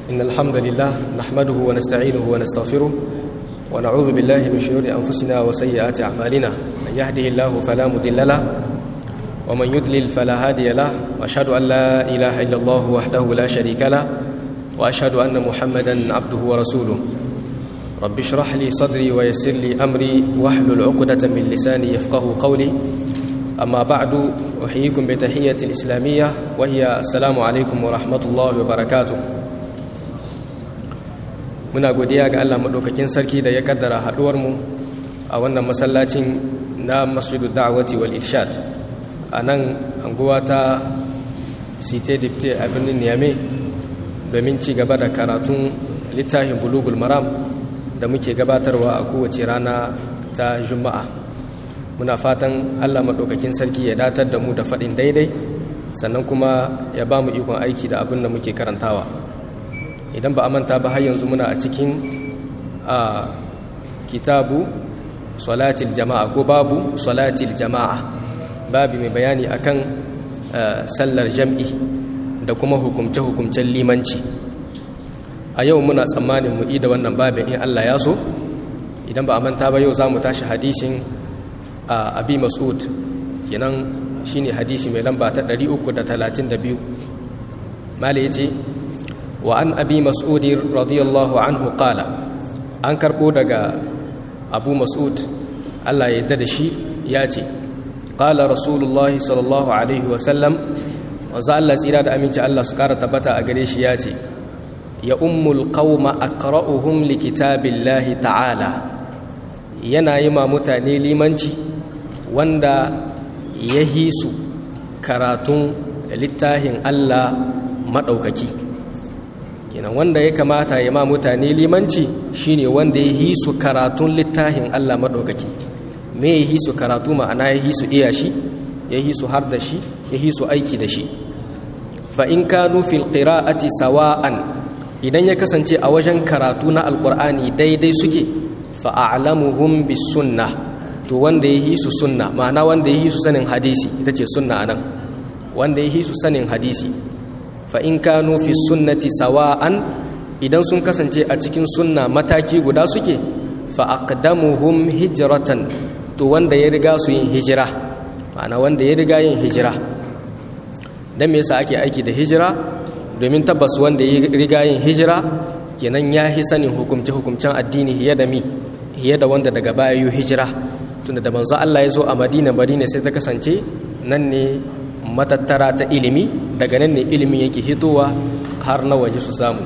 إن الحمد لله نحمده ونستعينه ونستغفره ونعوذ بالله من شرور أنفسنا وسيئات أعمالنا من يهده الله فلا مضل له ومن يضلل فلا هادي له وأشهد أن لا إله إلا الله وحده لا شريك له وأشهد أن محمدا عبده ورسوله رب اشرح لي صدري ويسر لي أمري واحلل عقدة من لساني يفقه قولي أما بعد أحييكم بتحية الإسلامية وهي السلام عليكم ورحمة الله وبركاته muna godiya ga Allah maɗaukakin sarki da ya kaddara haɗuwarmu a wannan masallacin na masjidu da'awati wal irshad a nan anguwa ta site dipte a birnin niyame domin ci gaba da karatun littafin bulugul maram da muke gabatarwa a kowace rana ta juma'a muna fatan Allah maɗaukakin sarki ya datar da mu da faɗin daidai sannan kuma ya ba mu ikon aiki da abin da muke karantawa idan ba a manta ba har yanzu muna a cikin a kitabu salatil jama'a ko babu salatil jama'a babu mai bayani akan sallar jam'i da kuma hukumce-hukumcen limanci a yau muna tsammanin mu da wannan babin in Allah ya so idan ba a manta ba yau za mu tashi hadishin abi mas'ud kenan shine hadisi mai lamba ta 332 mala yace وعن أبي مسعود رضي الله عنه قال أنكر بودغا أبو مسعود الله يددشي ياتي قال رسول الله صلى الله عليه وسلم وزال الله سيراد أمين الله سكارة تبتا أغريش ياتي يا أم القوم أقرأهم لكتاب الله تعالى yana yi ma mutane limanci wanda ya hisu karatun littafin Allah maɗaukaki kenan wanda ya kamata ya ma mutane limanci shine wanda ya hisu karatun littafin Allah maɗaukaki me ya hisu karatu ma'ana ya hisu iya shi ya hisu har da shi ya hisu aiki da shi fa in kanu fil qira'ati sawa'an idan ya kasance a wajen karatu na alqur'ani daidai suke fa a'lamuhum bis sunnah to wanda ya hisu sunna ma'ana wanda ya hisu sanin hadisi ita ce sunna anan wanda ya hisu sanin hadisi fa in kanu fi sunnati sawa'an idan sun kasance a cikin sunna mataki guda suke fa aqdamuhum hijratan to wanda ya riga su yin hijira ma'ana wanda ya riga yin hijira dan me yasa ake aiki da hijira domin tabbas wanda ya riga yin hijira kenan ya hi sanin hukumce hukumcen addini hiye da mi hiye da wanda daga baya yi hijira tunda da manzo Allah ya zo a Madina Madina sai ta kasance nan ne matattara ta ilimi daga nan ne ilimin yake hitowa har na waje su samu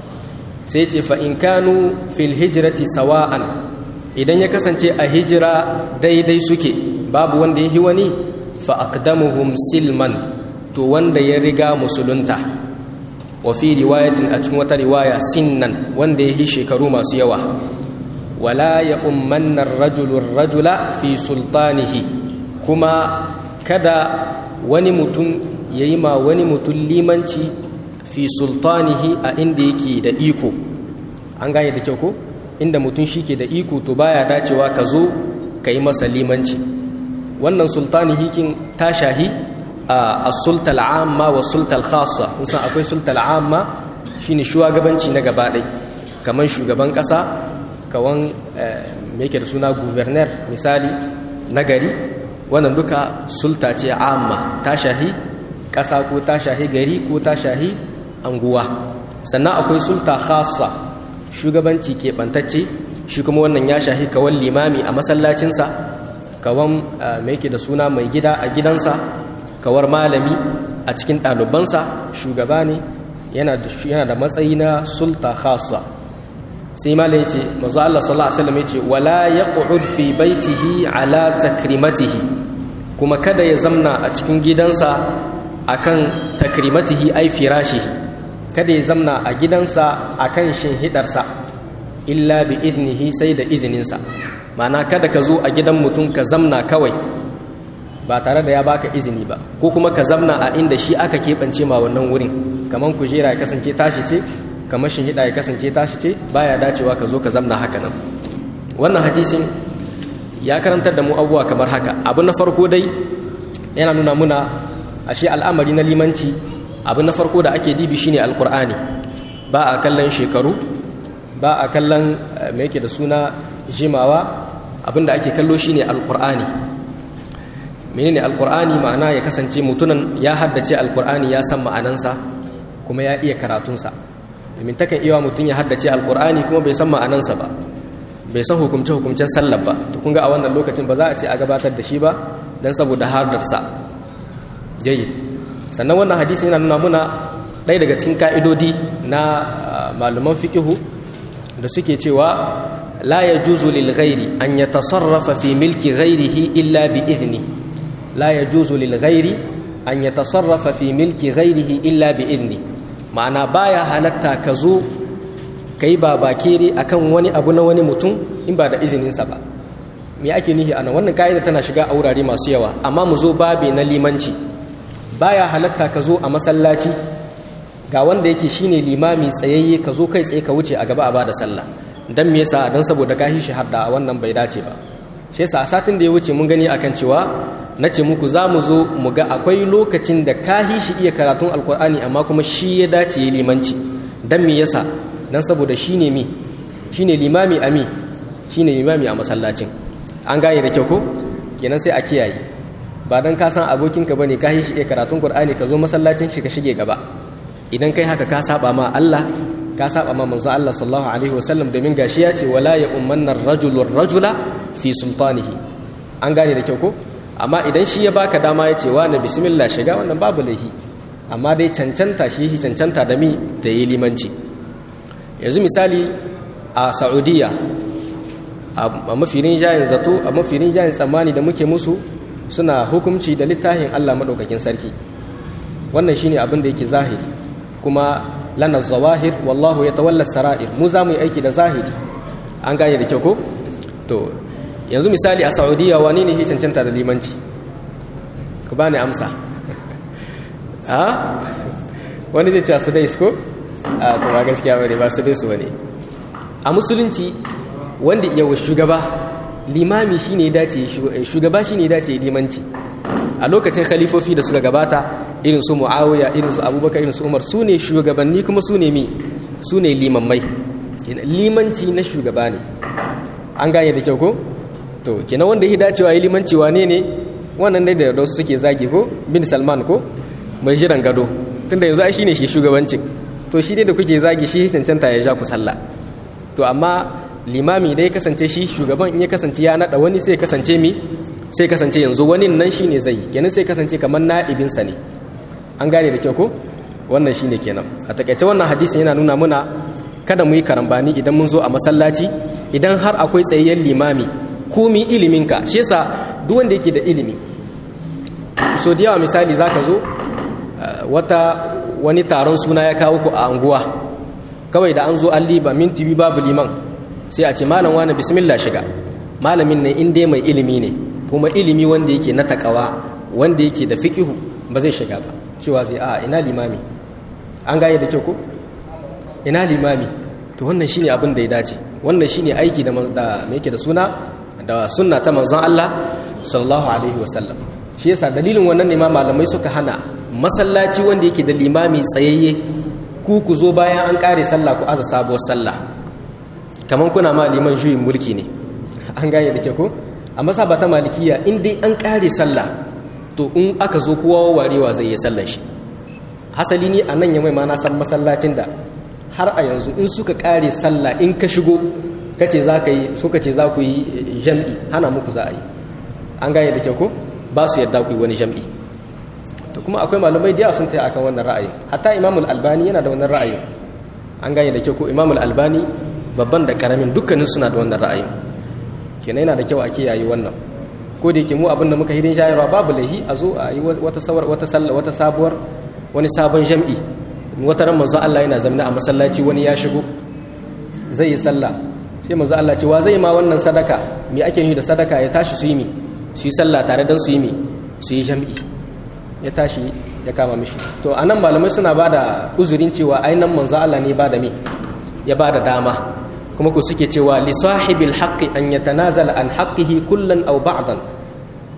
sai ce fa in kanu fil hijrati sawa'an idan ya kasance a hijira daidai suke babu wanda ya yi wani fa aqdamuhum silman to wanda ya riga musulunta wa fi riwayatin a cikin wata riwaya sinnan wanda ya yi shekaru masu yawa wala ya ummanna rajulu rajula fi sultanihi kuma kada wani mutum ya yi ma wani mutum limanci fi sultanihi a inda yake da iko an gane da kyau ko inda mutum shi ke da iko to baya dacewa ka zo ka yi masa limanci wannan sultanihi kin ta shahi a sultal amma wa sultal khassa musan akwai sultal amma shine shugabanci na gaba ɗai kamar shugaban ƙasa kawan me yake da suna guverner misali na gari wannan duka sulta ce amma ta shahi ƙasa ko ta shahi gari ko ta shahi anguwa sannan akwai sulta khassa shugabanci keɓantacce shi kuma wannan ya shahi kawan limami a masallacinsa kawan mai yake da suna mai gida a gidansa kawar malami a cikin ɗalibansa shugaba ne yana da matsayi na sulta khassa sai malam ya ce mazu Allah sallallahu Alaihi wasallam ya ce wala ya fi baitihi ala takrimatihi kuma kada ya zamna a cikin gidansa akan takrimatihi ai firashihi kada ya zamna a gidansa akan shinhidarsa illa bi idnihi sai da izininsa ma'ana kada ka zo a gidan mutum ka zamna kawai ba tare da ya baka izini ba ko kuma ka zamna a inda shi aka keɓance ma wannan wurin kamar kujera ya kasance tashi ce kamar shinhida ya kasance tashi ce baya dacewa ka zo ka zamna haka nan wannan hadisin ya karantar da mu abubuwa kamar haka abu na farko dai yana nuna muna ashe al'amari na limanci abu na farko da ake dibi shine alkur'ani ba a kallon shekaru ba a kallon mai yake da suna jimawa abinda ake kallo shine alkur'ani menene alkur'ani ma'ana ya kasance mutunan ya haddace alkur'ani ya san ma'anansa kuma ya iya karatunsa domin takan iya mutum ya haddace alkur'ani kuma bai san ma'anansa ba bai san hukumce hukumcen sallar ba to kun ga a wannan lokacin ba za a ce a gabatar da shi ba dan saboda hardarsa jayyid sannan wannan hadisi yana nuna muna ɗaya daga cikin ka'idodi na malaman fiqihu da suke cewa la yajuzu lil ghairi an yatasarrafa fi milki ghairihi illa bi idni la yajuzu lil ghairi an yatasarrafa fi milki ghairihi illa bi idni ma'ana baya halatta ka zo kai ba bakere akan wani abu na wani mutum in ba da izininsa ba me ake nihi ana wannan ka'ida tana shiga a wurare masu yawa amma mu zo babe na limanci baya halatta ka zo a masallaci ga wanda yake shine limami tsayayye ka zo kai tsaye ka wuce a gaba a bada sallah dan me yasa dan saboda ka shi hadda wannan bai dace ba shi yasa a satin da ya wuce mun gani akan cewa nace muku za mu zo mu ga akwai lokacin da ka shi iya karatun alkur'ani amma kuma shi ya dace ya limanci dan me yasa dan saboda shine mi shine limami ami shine limami a masallacin an gane da kyau ko kenan sai a kiyaye ba dan ka san abokinka bane ka shi iya karatun qur'ani ka zo masallacin shi ka shige gaba idan kai haka ka saba ma Allah ka saba ma manzo Allah sallallahu alaihi wasallam domin gashi ya ce wala ya ummanna ar-rajulu ar-rajula fi sultanihi an gane da kyau ko amma idan shi ya baka dama ya ce wa na bismillah shiga wannan babu laihi amma dai cancanta shi yi cancanta da mi da yi limanci yanzu misali a Saudiya a mafirin jayin zato a mafirin jayin tsammani da muke musu suna hukunci da littafin Allah madaukakin sarki wannan shine abin da yake zahiri kuma lana zawahir wallahu ya tawalla sara'ir mu za mu yi aiki da zahiri an gane da kyau ko to yanzu misali a saudiya wani ne hi cancanta da limanci ku bani amsa ha wani zai ce su dai ko a to ba gaskiya bane ba su dai su bane a musulunci wanda yawa shugaba limami shine dace shugaba shine dace limanci a lokacin khalifofi da suka gabata irin su muawiya irin su abubakar irin su umar su ne shugabanni kuma su ne mi su ne limammai limanci na shugaba ne an gane da kyau ko to kenan wanda ya dacewa yi limanci wane ne wannan dai da wasu suke zagi ko bin salman ko mai jiran gado tunda yanzu ai shine shi shugabancin to shi dai da kuke zagi shi cancanta ya ja ku sallah to amma limami dai kasance shi shugaban in ya kasance ya nada wani sai kasance mi sai kasance yanzu wani nan shine zai kenan sai kasance kamar na'ibinsa ne an gane da kyau ko wannan shine kenan a takaice wannan hadisin yana nuna muna kada mu yi karambani idan mun zo a masallaci idan har akwai tsayayyen limami komi iliminka shi yasa duk wanda yake da ilimi so da yawa misali zaka zo wata wani taron suna ya kawo ku a anguwa kawai da an zo an liba minti biyu babu liman sai a ce malam wani bismillah shiga malamin nan in dai mai ilimi ne kuma ilimi wanda yake na takawa wanda yake da fiqihu ba zai shiga ba cewa zai a ina limami an gane da kyau ko ina limami to wannan shine abin da ya dace wannan shine aiki da da me yake da suna da sunna ta manzon Allah sallallahu alaihi wasallam shi yasa dalilin wannan ne ma malamai suka hana masallaci wanda yake da limami tsayayye ku ku zo bayan an kare sallah ku aza sabuwar sallah kaman kuna ma liman juyin mulki ne an gane da kyau ko a masaba ta malikiya in dai an kare sallah to in aka zo kowa warewa zai yi sallan shi hasali ni a nan ya mai ma na san masallacin da har a yanzu in suka kare sallah in ka shigo kace za ka yi suka ce za ku yi jam'i hana muku za a yi an gane da kyau ko ba su yadda ku yi wani jam'i to kuma akwai malamai da sun taya akan wannan ra'ayin hatta imamul albani yana da wannan ra'ayin an gane da kyau ko imamul albani babban da karamin dukkanin suna da wannan ra'ayin kenan yana da kyau a kiyaye wannan ko da yake mu abin da muka hidin shayarwa babu laihi a zo a yi wata sawar wata sallah wata sabuwar wani sabon jam'i wata ran manzo Allah yana zamna a masallaci wani ya shigo zai yi sallah sai manzo Allah ce wa zai ma wannan sadaka me ake nufi da sadaka ya tashi su yi mi su yi sallah tare dan su yi mi su yi jam'i ya tashi ya kama mishi to anan malamai suna bada uzurin cewa ainan manzo Allah ne bada mi ya bada dama kuma ku suke cewa li sahibil haqqi an yatanazala an haqqihi kullan aw ba'dan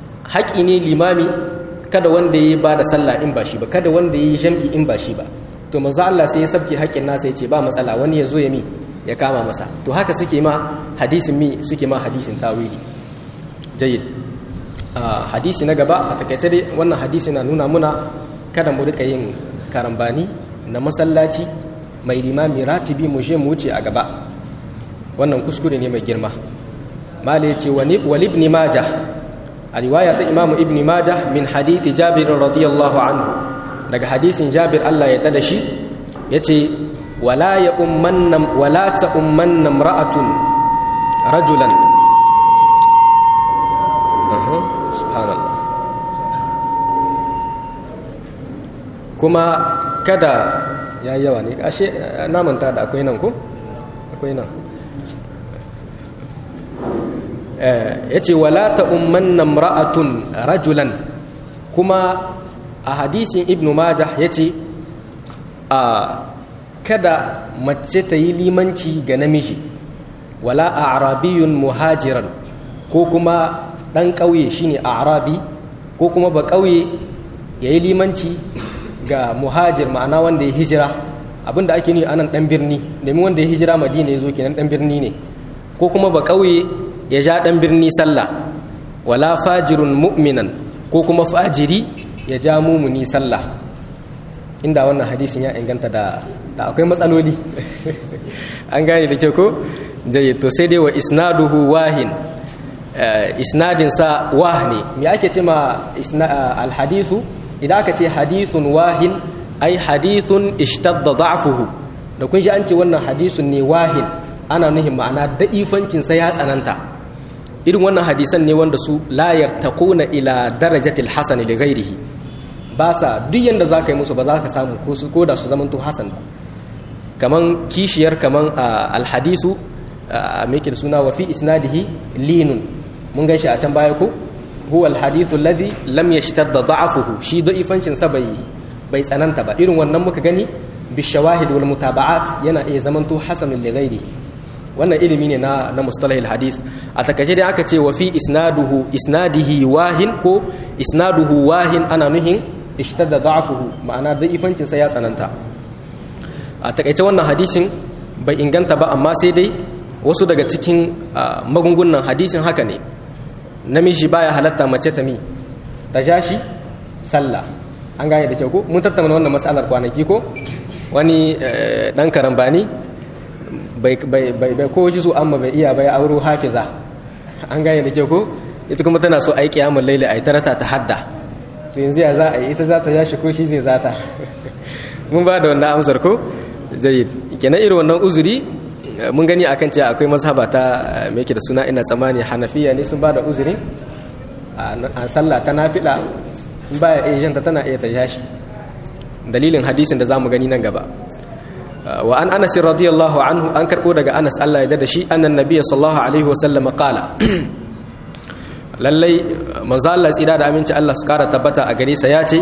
haƙi ne limami kada wanda ya bada sallah in ba shi ba kada wanda ya yi jam'i in ba shi ba to to manzo Allah sai ya sabke haƙƙin nasa ya ce ba matsala wani ya zo ya mi ya kama masa to haka suke ma hadisin mi suke ma hadisin tawili jayyid hadisi na gaba a takaice dai wannan hadisi na nuna muna kada mu rika yin karambani na masallaci mai limami ratibi mu je mu wuce a gaba wannan kuskure ne mai girma mala yace wal ibn majah a riwaya ta imamu ibn majah min hadithi jabir radiyallahu anhu daga hadisin jabir Allah ya tada shi yace wala ya ummanna wala ta ummanna imra'atun rajulan subhanallah kuma kada ya yawa ne ashe na manta da akwai nan ko akwai nan ya ce wala ta umman namra'atun rajulan kuma a hadisin ibnu majah ya ce a kada mace ta yi limanci ga namiji wala a arabiyun muhajiran ko kuma ɗan ƙauye shine a arabi ko kuma ba ƙauye ya yi limanci ga muhajir ma'ana wanda ya hijira abinda ake nuni anan ɗan birni domin wanda ya hijira madina ya zo kenan ɗan birni ne ko kuma ba ƙauye ya ja ɗan birni sallah wala fajirun mu'minan ko kuma fajiri ya ja mumuni sallah inda wannan hadisin ya inganta da da akwai matsaloli an gane da kyau ko jaye to sai dai wa isnaduhu wahin isnadin sa wah ne me ake ce ma alhadisu idan aka ce hadithun wahin ai hadithun ishtadda da'fuhu da kun ji an ce wannan hadisun ne wahin ana nuhin ma'ana da'ifancin sa ya tsananta irin wannan hadisan ne wanda su layar taquna ila darajatil hasan li ghairihi ba sa duk yanda zaka yi musu ba za ka samu ko su ko da su zamanto hasan ba kaman kishiyar kaman alhadisu me da suna wa fi isnadihi linun mun gan shi a can baya ko huwa alhadithu alladhi lam yashtadda da'afuhu shi da'ifancin sa bai bai tsananta ba irin wannan muka gani bishawahid wal mutaba'at yana iya zamanto hasanun li ghairihi wannan ilimi ne na na mustalah alhadith a takaice dai aka ce wa fi isnaduhu isnadihi wahin ko isnaduhu wahin ana nuhin ishtadda da'afuhu ma'ana da'ifancin sa ya tsananta a takaice wannan hadisin bai inganta ba amma sai dai wasu daga cikin magungunan hadisin haka ne namiji baya halatta mace ta mi ta ja shi sallah an gane da kyau ko mun tattauna wannan matsalar kwanaki ko wani dan karambani bai bai ko shi su amma bai iya bai auro hafiza an gane da kyau ko ita kuma tana so ai kiyamul laili ai tarata ta hadda to yanzu ya za a yi ita za ta ja shi ko shi zai zata mun ba da wannan amsar ko jayyid kenan irin wannan uzuri mun gani akan cewa akwai mazhaba ta me yake da suna ina tsammani hanafiya ne sun bada uzurin a sallah ta nafila in baya iya janta tana iya ta jashi dalilin hadisin da zamu gani nan gaba wa an anas radiyallahu anhu an karbo daga anas Allah ya da shi annan nabiyyi sallallahu alaihi wasallam qala lallai manzo Allah tsira da aminci Allah su kara tabbata a gare sa ya ce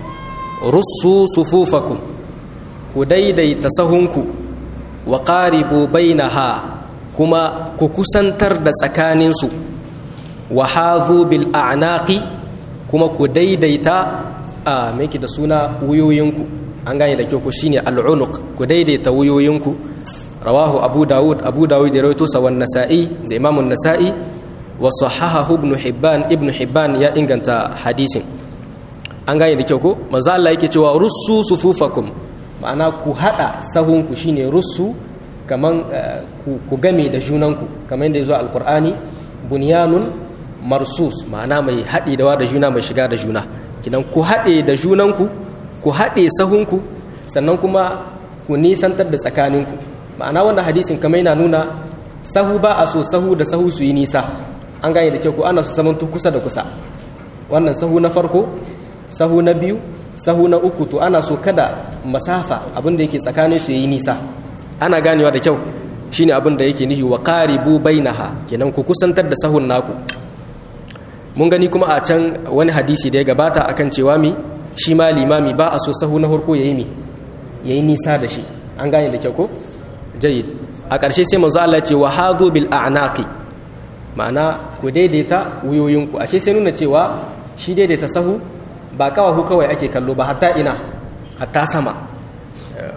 russu sufufakum ku daidaita sahunku wa qaribu bainaha kuma ku kusantar da tsakaninsu wa hadhu bil a'naqi kuma ku daidaita a meki da suna wuyoyinku an gane da kyau ku shine al'unuq ku daidaita wuyoyinku rawahu abu dawud abu dawud da rawaito sa wan nasa'i da imam an-nasa'i wa sahahahu ibn hibban ibn hibban ya inganta hadisin an gane da kyau ko manzo Allah yake cewa russu sufufakum ma'ana ku hada sahunku shine russu kaman ku game da junanku kamar yadda ya zo alkur'ani bunyanun marsus ma'ana mai haɗe da da juna mai shiga da juna kidan ku haɗe da junanku ku haɗe sahunku sannan kuma ku nisantar da tsakaninku ma'ana wannan hadisin kamar yana nuna sahu ba a so sahu da sahu su yi nisa an gane da kyau ko ana su zamanto kusa da kusa wannan sahu na farko sahu na biyu sahu na uku to ana so kada masafa abin da yake tsakanin su yi nisa ana ganewa da kyau shine abin da yake nihi wa qaribu bainaha kenan ku kusantar da sahun naku mun gani kuma a can wani hadisi da ya gabata akan cewa mi shi ma limami ba a so sahu na farko yayi mi yayi nisa da shi an gane da kyau ko jayyid a ƙarshe sai manzo Allah ce wa hadhu bil a'naqi ma'ana ku daidaita wuyoyinku ashe sai nuna cewa shi daidaita sahu ba kawahu kawai ake kallo ba hatta ina hatta sama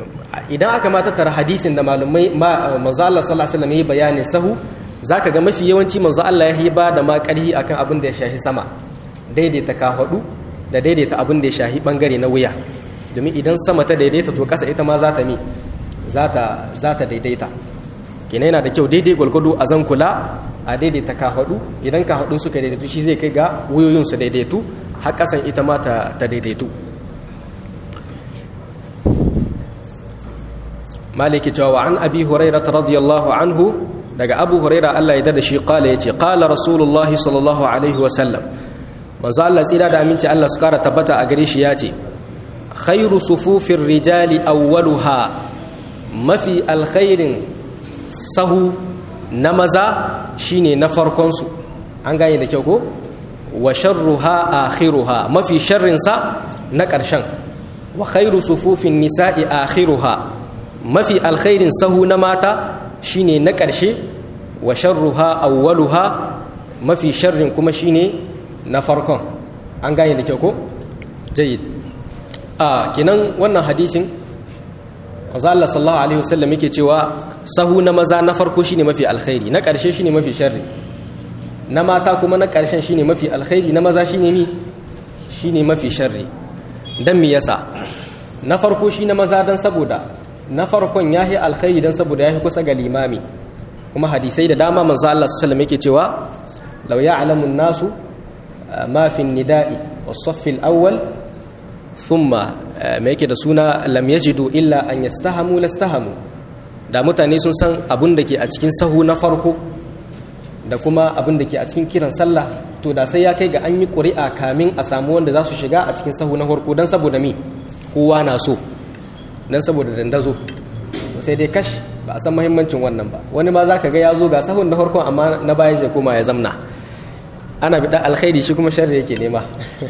idan aka ma tattara hadisin da malumai manzo Allah sallallahu alaihi wasallam yi bayanin sahu zaka ga mafi yawanci manzo Allah ya yi ba da ma karhi akan abin da ya shahi sama daidaita kahadu da daidaita abin da ya shahi bangare na wuya domin idan sama ta daidaita to kasa ita ma za ta mi za ta za ta daidaita kina yana da kyau daidai gwalgwado a zan kula a daidaita kahadu idan kahadun suka daidaitu shi zai kai ga wuyoyin su daidaitu har kasan ita ma ta daidaitu maliki cewa wa an abi hurairah radiyallahu anhu daga abu hurairah Allah ya dada shi kala yace qala rasulullahi sallallahu alaihi wa sallam manzo Allah tsira da aminci Allah su kara tabbata a gare shi yace khairu sufufir rijali awwaluha mafi alkhairin sahu na maza shine na farkon su an gane da kyau ko wa sharruha akhiruha mafi sharrin sa na ƙarshen wa khairu sufufin nisa'i akhiruha mafi alkhairin sahu na mata shine na ƙarshe wa sharruha awwaluha mafi sharrin kuma shine na farkon an gane da kyau ko jayyid a kinan wannan hadisin manzo Allah sallallahu alaihi wasallam yake cewa sahu na maza na farko shine mafi alkhairi na ƙarshe shine mafi sharri na mata kuma na ƙarshen shine mafi alkhairi na maza shine ni shine mafi sharri dan me yasa na farko shi na maza dan saboda na farkon yahi alkhairi dan saboda yahi kusa ga limami kuma hadisai da dama manzo Allah sallallahu alaihi wasallam yake cewa law ya'lamu an-nasu ma fi an-nida'i was-saff al-awwal thumma me yake da suna lam yajidu illa an yastahamu lastahamu da mutane sun san abun da ke a cikin sahu na farko da kuma abin da ke a cikin kiran sallah to da sai ya kai ga an yi ƙuri'a kamin a samu wanda za su shiga a cikin sahu na farko don saboda mi kowa na so don saboda dandazo sai dai kash ba a san mahimmancin wannan ba wani ma za ka ga ya zo ga sahun na farkon amma na baya zai koma ya zamna ana bi alkhairi shi kuma sharri yake nema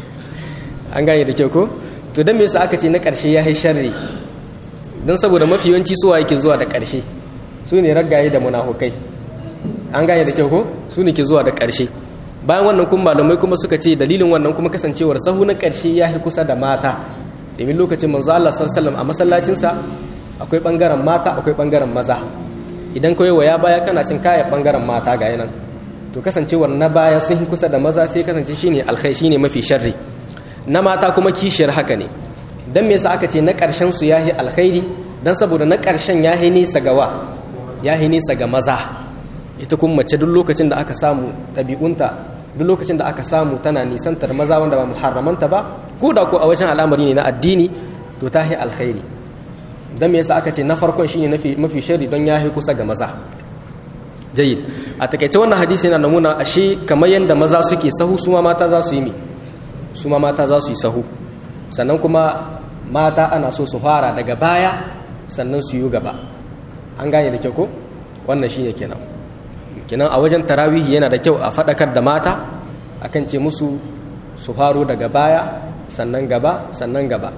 an gane da kyau ko to don me yasa aka ce na ƙarshe ya yi sharri don saboda mafi yawanci suwa yake zuwa da ƙarshe su ne raggaye da munafukai an gane da kyau ko su ne ke zuwa da ƙarshe bayan wannan kuma malamai kuma suka ce dalilin wannan kuma kasancewar sahu na ƙarshe ya fi kusa da mata domin lokacin manzo Allah sallallahu a masallacinsa akwai bangaren mata akwai bangaren maza idan kawai waya baya kana cin kayan bangaren mata ga yanan to kasancewar na baya sun fi kusa da maza sai kasance shine alkhai shine mafi sharri na mata kuma kishiyar haka ne dan me yasa aka ce na ƙarshen su yahi alkhairi dan saboda na ƙarshen yahi nisa ga wa yahi nisa ga maza ita kuma mace duk lokacin da aka samu ɗabi'unta duk lokacin da aka samu tana nisantar maza wanda ba muharramanta ba ko da ko a wajen al'amari ne na addini to ta yi alkhairi dan me yasa aka ce na farkon shine mafi shari don ya yi kusa ga maza jayyid a takaice wannan hadisi yana nuna ashe kamar yadda maza suke sahu su ma mata za su yi mi su ma mata za su yi sahu sannan kuma mata ana so su fara daga baya sannan su yi gaba an gane da kyau ko wannan shine kenan kenan a wajen tarawihi yana da kyau a faɗakar da mata akan ce musu su faro daga baya sannan gaba sannan gaba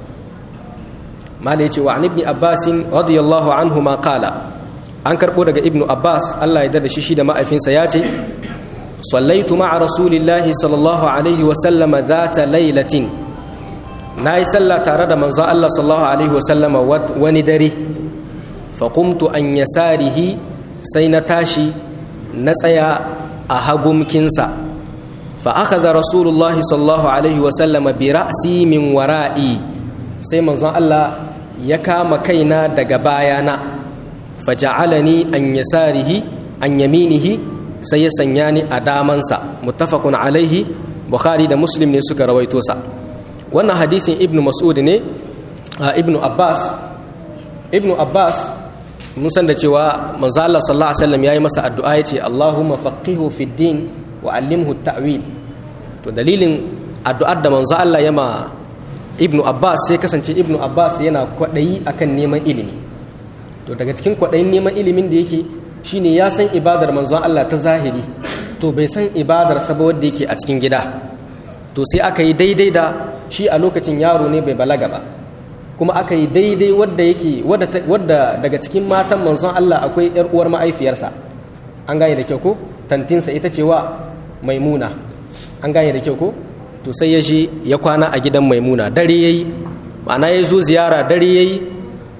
mala yace wa ibn abbas radiyallahu anhu ma qala an karbo daga ibnu abbas Allah ya da shi shi da ma'aifinsa ya ce sallaitu ma'a rasulillahi sallallahu alaihi wa sallama dhata lailatin nayi sallah tare da manzon Allah sallallahu alaihi wa sallama wani dare fa qumtu an yasarihi sai na tashi na tsaya a hagumkinsa fa aka da rasulullah sallallahu alaihi wasallama bi ra'si min wara'i sai manzon Allah ya kama kaina daga bayana fa ja'alani an yasarihi an yaminihi sai ya sanya ni a damansa muttafaqun alaihi bukhari da muslim ne suka rawaito sa wannan hadisin ibnu mas'ud ne ibnu abbas ibnu abbas mun san da cewa manzo Allah sallallahu alaihi wasallam yayi masa addu'a yace Allahumma faqihu fid din wa allimhu ta'wil to dalilin addu'ar da manzo Allah ya ma Ibn Abbas sai kasance Ibn Abbas yana kwadayi akan neman ilimi to daga cikin kwadayin neman ilimin da yake shine ya san ibadar manzo Allah ta zahiri to bai san ibadar sa ba wanda yake a cikin gida to sai aka yi daidai da shi a lokacin yaro ne bai balaga ba kuma aka yi daidai wadda yake wadda daga cikin matan manzon Allah akwai yar uwar ma'aifiyarsa an gane da kyau ko tantinsa ita ce wa maimuna an gane da kyau ko to sai ya je ya kwana a gidan maimuna dare yayi ma'ana ya zo ziyara dare yayi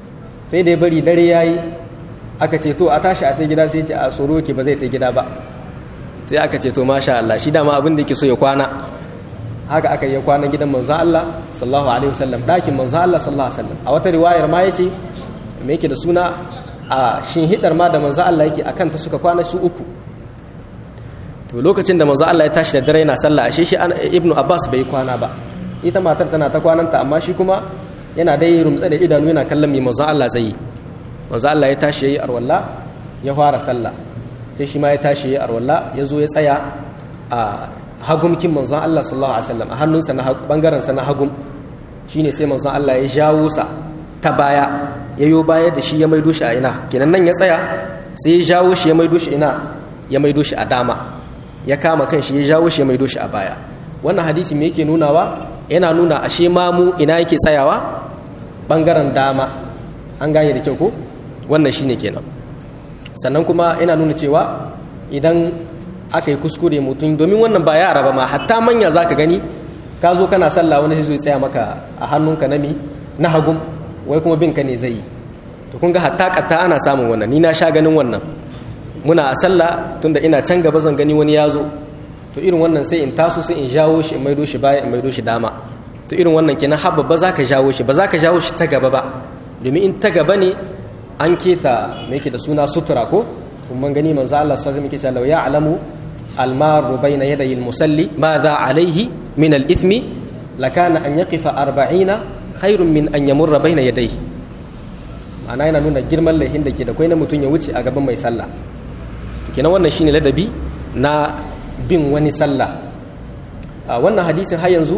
sai da ya bari dare yayi aka ce to a tashi a ta gida sai ce a tsoro ke ba zai ta gida ba sai aka ce to masha Allah shi dama abin da yake so ya kwana haka aka yi kwana gidan manzo Allah sallallahu alaihi wasallam dakin manzo Allah sallallahu alaihi wasallam a wata riwayar ma yace me yake da suna a shinhidar ma da manzo Allah yake akan ta suka kwana su uku to lokacin da manzo Allah ya tashi da dare yana sallah ashe shi ibnu Abbas bai kwana ba ita matar tana ta kwananta amma shi kuma yana dai rumtsa da idanu yana kallon me manzo Allah zai yi manzo Allah ya tashi yayi arwalla ya fara sallah sai shi ma ya tashi yayi arwalla ya zo ya tsaya a hagumkin manzon Allah sallallahu alaihi wasallam a hannunsa na bangaren sa na hagum shine sai manzon Allah ya jawo sa ta baya yayo baya da shi ya maido shi a ina kenan nan ya tsaya sai ya jawo shi ya maido shi ina ya maido shi a dama ya kama kan shi ya jawo shi ya maido shi a baya wannan hadisi me yake nunawa yana nuna ashe mamu ina yake tsayawa bangaren dama an gane da kyau ko wannan shine kenan sannan kuma yana nuna cewa idan aka yi kuskure mutum domin wannan ba yara ba ma hatta manya za ka gani ka zo kana sallah wani sai zo tsaya maka a hannunka na mi na hagum wai kuma bin ka ne zai yi to kun ga hatta katta ana samun wannan ni na sha ganin wannan muna a sallah tunda ina can gaba zan gani wani ya zo to irin wannan sai in taso sai in jawo shi in maido shi baya in maido shi dama to irin wannan kenan habba ba za ka jawo shi ba za ka jawo shi ta gaba ba domin in ta gaba ne an keta me yake da suna sutura ko kuma gani manzo Allah sallallahu alaihi wasallam ya alamu almaru bayna yaday almusalli madha alayhi min alithmi lakana an yaqifa 40 khairun min an yamurra bayna yadayhi ma'ana yana nuna girman laihin da ke da kai na mutum ya wuce a gaban mai sallah kenan wannan shine ladabi na bin wani sallah wannan hadisin har yanzu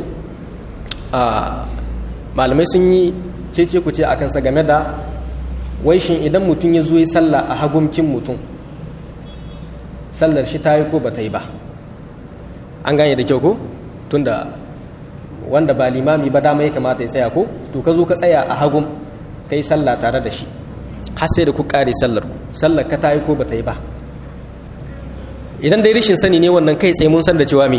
malamai sun yi cece ku ce akan sa game da wai shin idan mutum ya zo yi sallah a hagumkin mutum sallar shi ta yi ko ba ta yi ba an gane da kyau ko tunda wanda ba limami ba dama ya kamata ya tsaya ko to ka zo ka tsaya a hagum ka yi sallah tare da shi har sai da ku kare sallar ku sallar ka ta yi ko ba ta yi ba idan dai rishin sani ne wannan kai tsaye mun san da cewa me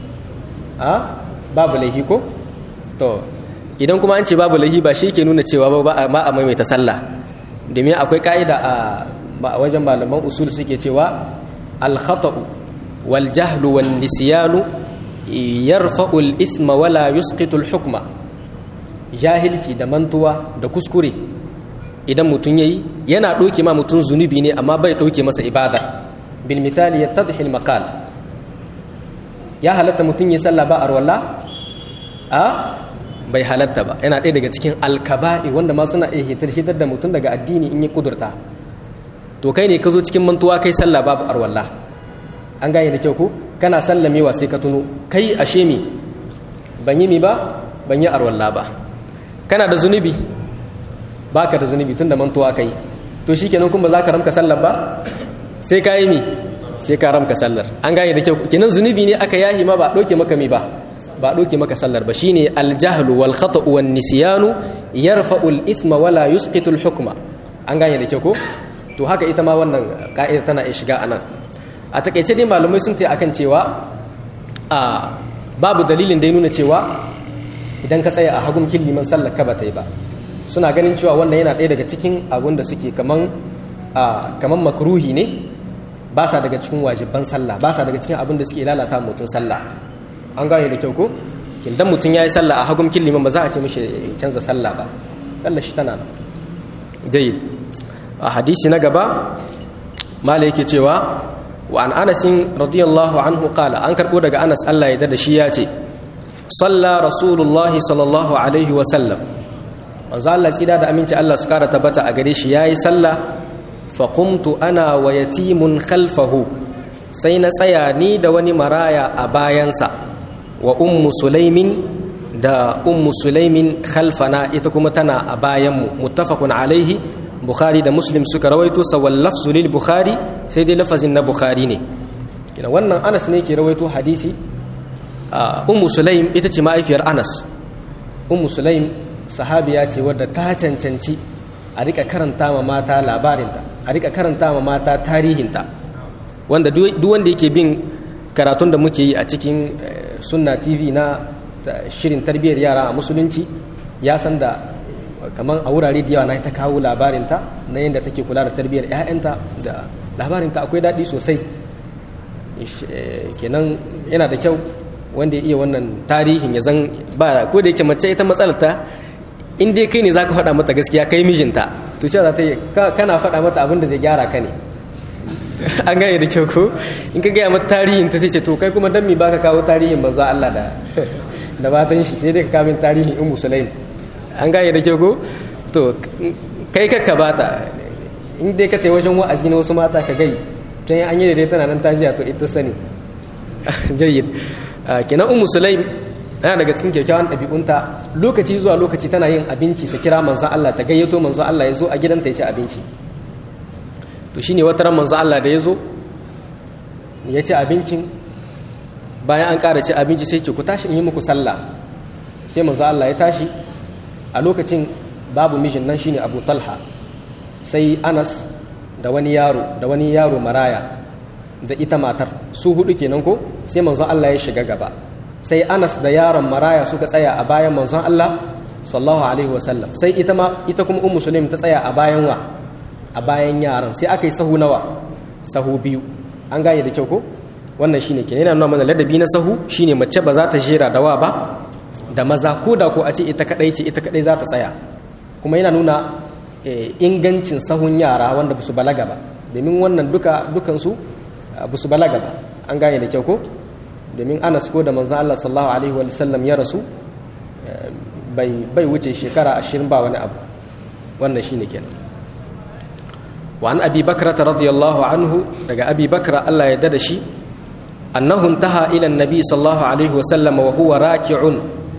a babu laifi ko to idan kuma an ce babu laifi ba shi ke nuna cewa ba a maimaita sallah domin akwai ka'ida a wajen malaman usul suke cewa al-khata'u wal jahlu wal nisyanu yarfa'u al-ithma wala yusqitu al-hukma jahilci da mantuwa da kuskure idan mutum yayi yana doke ma mutum zunubi ne amma bai doke masa ibada bil misali yattadhi al-maqal ya halatta mutum ya sallah ba arwalla a bai halatta ba yana ɗaya daga cikin alkaba'i wanda ma suna iya hitar hitar da mutum daga addini in yi kudurta to kai ne ka zo cikin mantuwa kai sallah babu arwalla an gane da kyau ko kana sallamewa sai ka tuno kai ashe mi ban yi mi ba ban yi arwalla ba kana da zunubi baka da zunubi tun da mantuwa kai to shikenan kuma za ka ramka sallar ba sai ka yi mi sai ka ramka sallar an gane da kyau kenan zunubi ne aka yahi ma ba ɗauke maka mi ba ba ɗauke maka sallar ba shine aljahlu wal khata'u wan nisyanu yarfa'u al ithma wala yusqitu al hukma an gane da kyau ko to haka ita ma wannan ka'ida tana iya shiga anan a takeice dai malamai sun ta akan cewa a babu dalilin da ya nuna cewa idan ka tsaya a hagun liman sallar ka ba ta yi ba suna ganin cewa wannan yana ɗaya daga cikin abun da suke kaman kaman makruhi ne ba sa daga cikin wajibban sallah ba sa daga cikin abin da suke lalata mutum sallah an gane da kyau ko idan mutum ya yi sallah a hagun liman ba za a ce mishi canza sallah ba sallah shi tana nan dai a hadisi na gaba mala yake cewa wa an anasin radiyallahu anhu qala an karbo daga anas Allah ya da shi ya ce salla rasulullahi sallallahu alaihi wa sallam manzo Allah tsida da aminci Allah su kara tabbata a gare shi yayi sallah fa qumtu ana wa yatimun khalfahu sai na tsaya ni da wani maraya a bayansa wa ummu sulaimin da ummu sulaimin khalfana ita kuma tana a bayanmu muttafaqun alaihi bukhari da muslim suka rawaito sawal lafzu lil bukhari sai dai lafazin na bukhari ne kina wannan anas ne ke rawaito hadisi ummu sulaim ita ce ma'aifiyar anas ummu sulaim sahabiya ce wadda ta cancanci a rika karanta ma mata labarinta a rika karanta ma mata tarihinta wanda duk wanda yake bin karatun da muke yi a cikin sunna tv na shirin tarbiyyar yara a musulunci ya san da kamar a wurare da yawa na ta kawo labarinta na yadda take kula da tarbiyyar 'ya'yanta da labarinta akwai daɗi sosai kenan yana da kyau wanda ya iya wannan tarihin ya zan ba ko da yake mace ita matsalar ta in dai kai ne za ka faɗa mata gaskiya kai mijinta to cewa za ta yi kana faɗa mata abin da zai gyara ka ne an gane da kyau ko in ka gaya mata tarihin ta sai ce to kai kuma dan mi baka kawo tarihin manzo Allah da da batan shi sai dai ka kawo tarihin ummu sulaim an gane da kyau ko to kai kakka bata in dai ka tai wajen wa'azi na wasu mata ka gai tun an yi da dai tana nan tajiya to ita sani jayyid kenan ummu sulaim yana daga cikin kyakkyawan ɗabi'unta lokaci zuwa lokaci tana yin abinci ta kira manzon Allah ta gayyato manzon Allah ya zo a gidanta ya ci abinci to shine wata ran manzon Allah da ya zo ya ci abincin bayan an ƙara ci abinci sai ce ku tashi in yi muku sallah sai manzon Allah ya tashi a lokacin babu mijin nan shine Abu Talha sai Anas da wani yaro da wani yaro maraya da ita matar su hudu kenan ko sai manzon Allah ya shiga gaba sai Anas da yaron maraya suka tsaya a bayan manzon Allah sallallahu alaihi wasallam sai ita ma ita kuma ummu sulaim ta tsaya a bayan wa a bayan yaran sai aka yi sahu nawa sahu biyu an gane da kyau ko wannan shine kenan yana nuna mana ladabi na sahu shine mace ba za ta jera da wa ba da maza ko da ko a ce ita kadai ce ita kadai za ta tsaya kuma yana nuna ingancin sahun yara wanda ba su balaga ba domin wannan duka dukansu ba su balaga ba an gane da kyau ko domin anas ko da manzan Allah sallallahu alaihi wa sallam ya rasu bai wuce shekara ashirin ba wani abu wannan shine kenan wa an abi bakra radiyallahu anhu daga abi bakra Allah ya dada shi annahu intaha ila annabi sallallahu alaihi wa sallam wa huwa raki'un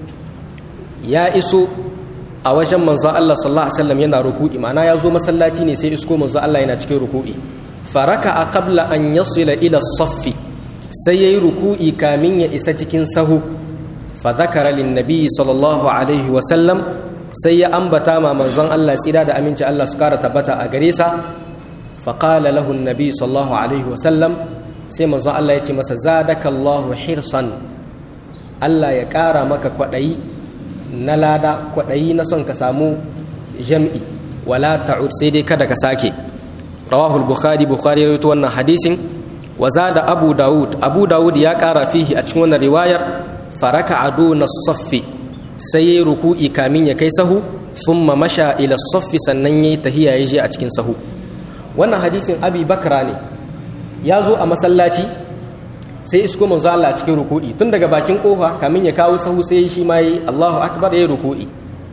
ya iso a wajen manzo Allah sallallahu alaihi wasallam yana ruku'i ma'ana ya zo masallaci ne sai isko manzo Allah yana cikin ruku'i faraka a qabla an yasila ila saffi sai yayi ruku'i kamin ya isa cikin sahu fa zakara lin nabi sallallahu alaihi wasallam sai ya ambata ma manzon Allah tsira da aminci Allah su kara tabbata a gare sa fa qala lahu nabi sallallahu alaihi wasallam sai manzon Allah ya ce masa zadakallahu hirsan Allah ya kara maka kwadayi na lada kwaɗayi na son ka samu jam'i wala ta'ud sai dai kada ka sake rawahul bukhari bukhari ya rawaito wannan hadisin wa zada abu daud abu daud ya ƙara fihi a cikin wannan riwayar faraka adu na saffi sai yayi ruku'i kamin ya kai sahu thumma masha ila saffi sannan yayi tahiya ya je a cikin sahu wannan hadisin abi bakra ne ya zo a masallaci sai isko manzo Allah cikin ruku'i tun daga bakin kofa kamin ya kawo sahu sai shi ma yi Allahu akbar yayi ruku'i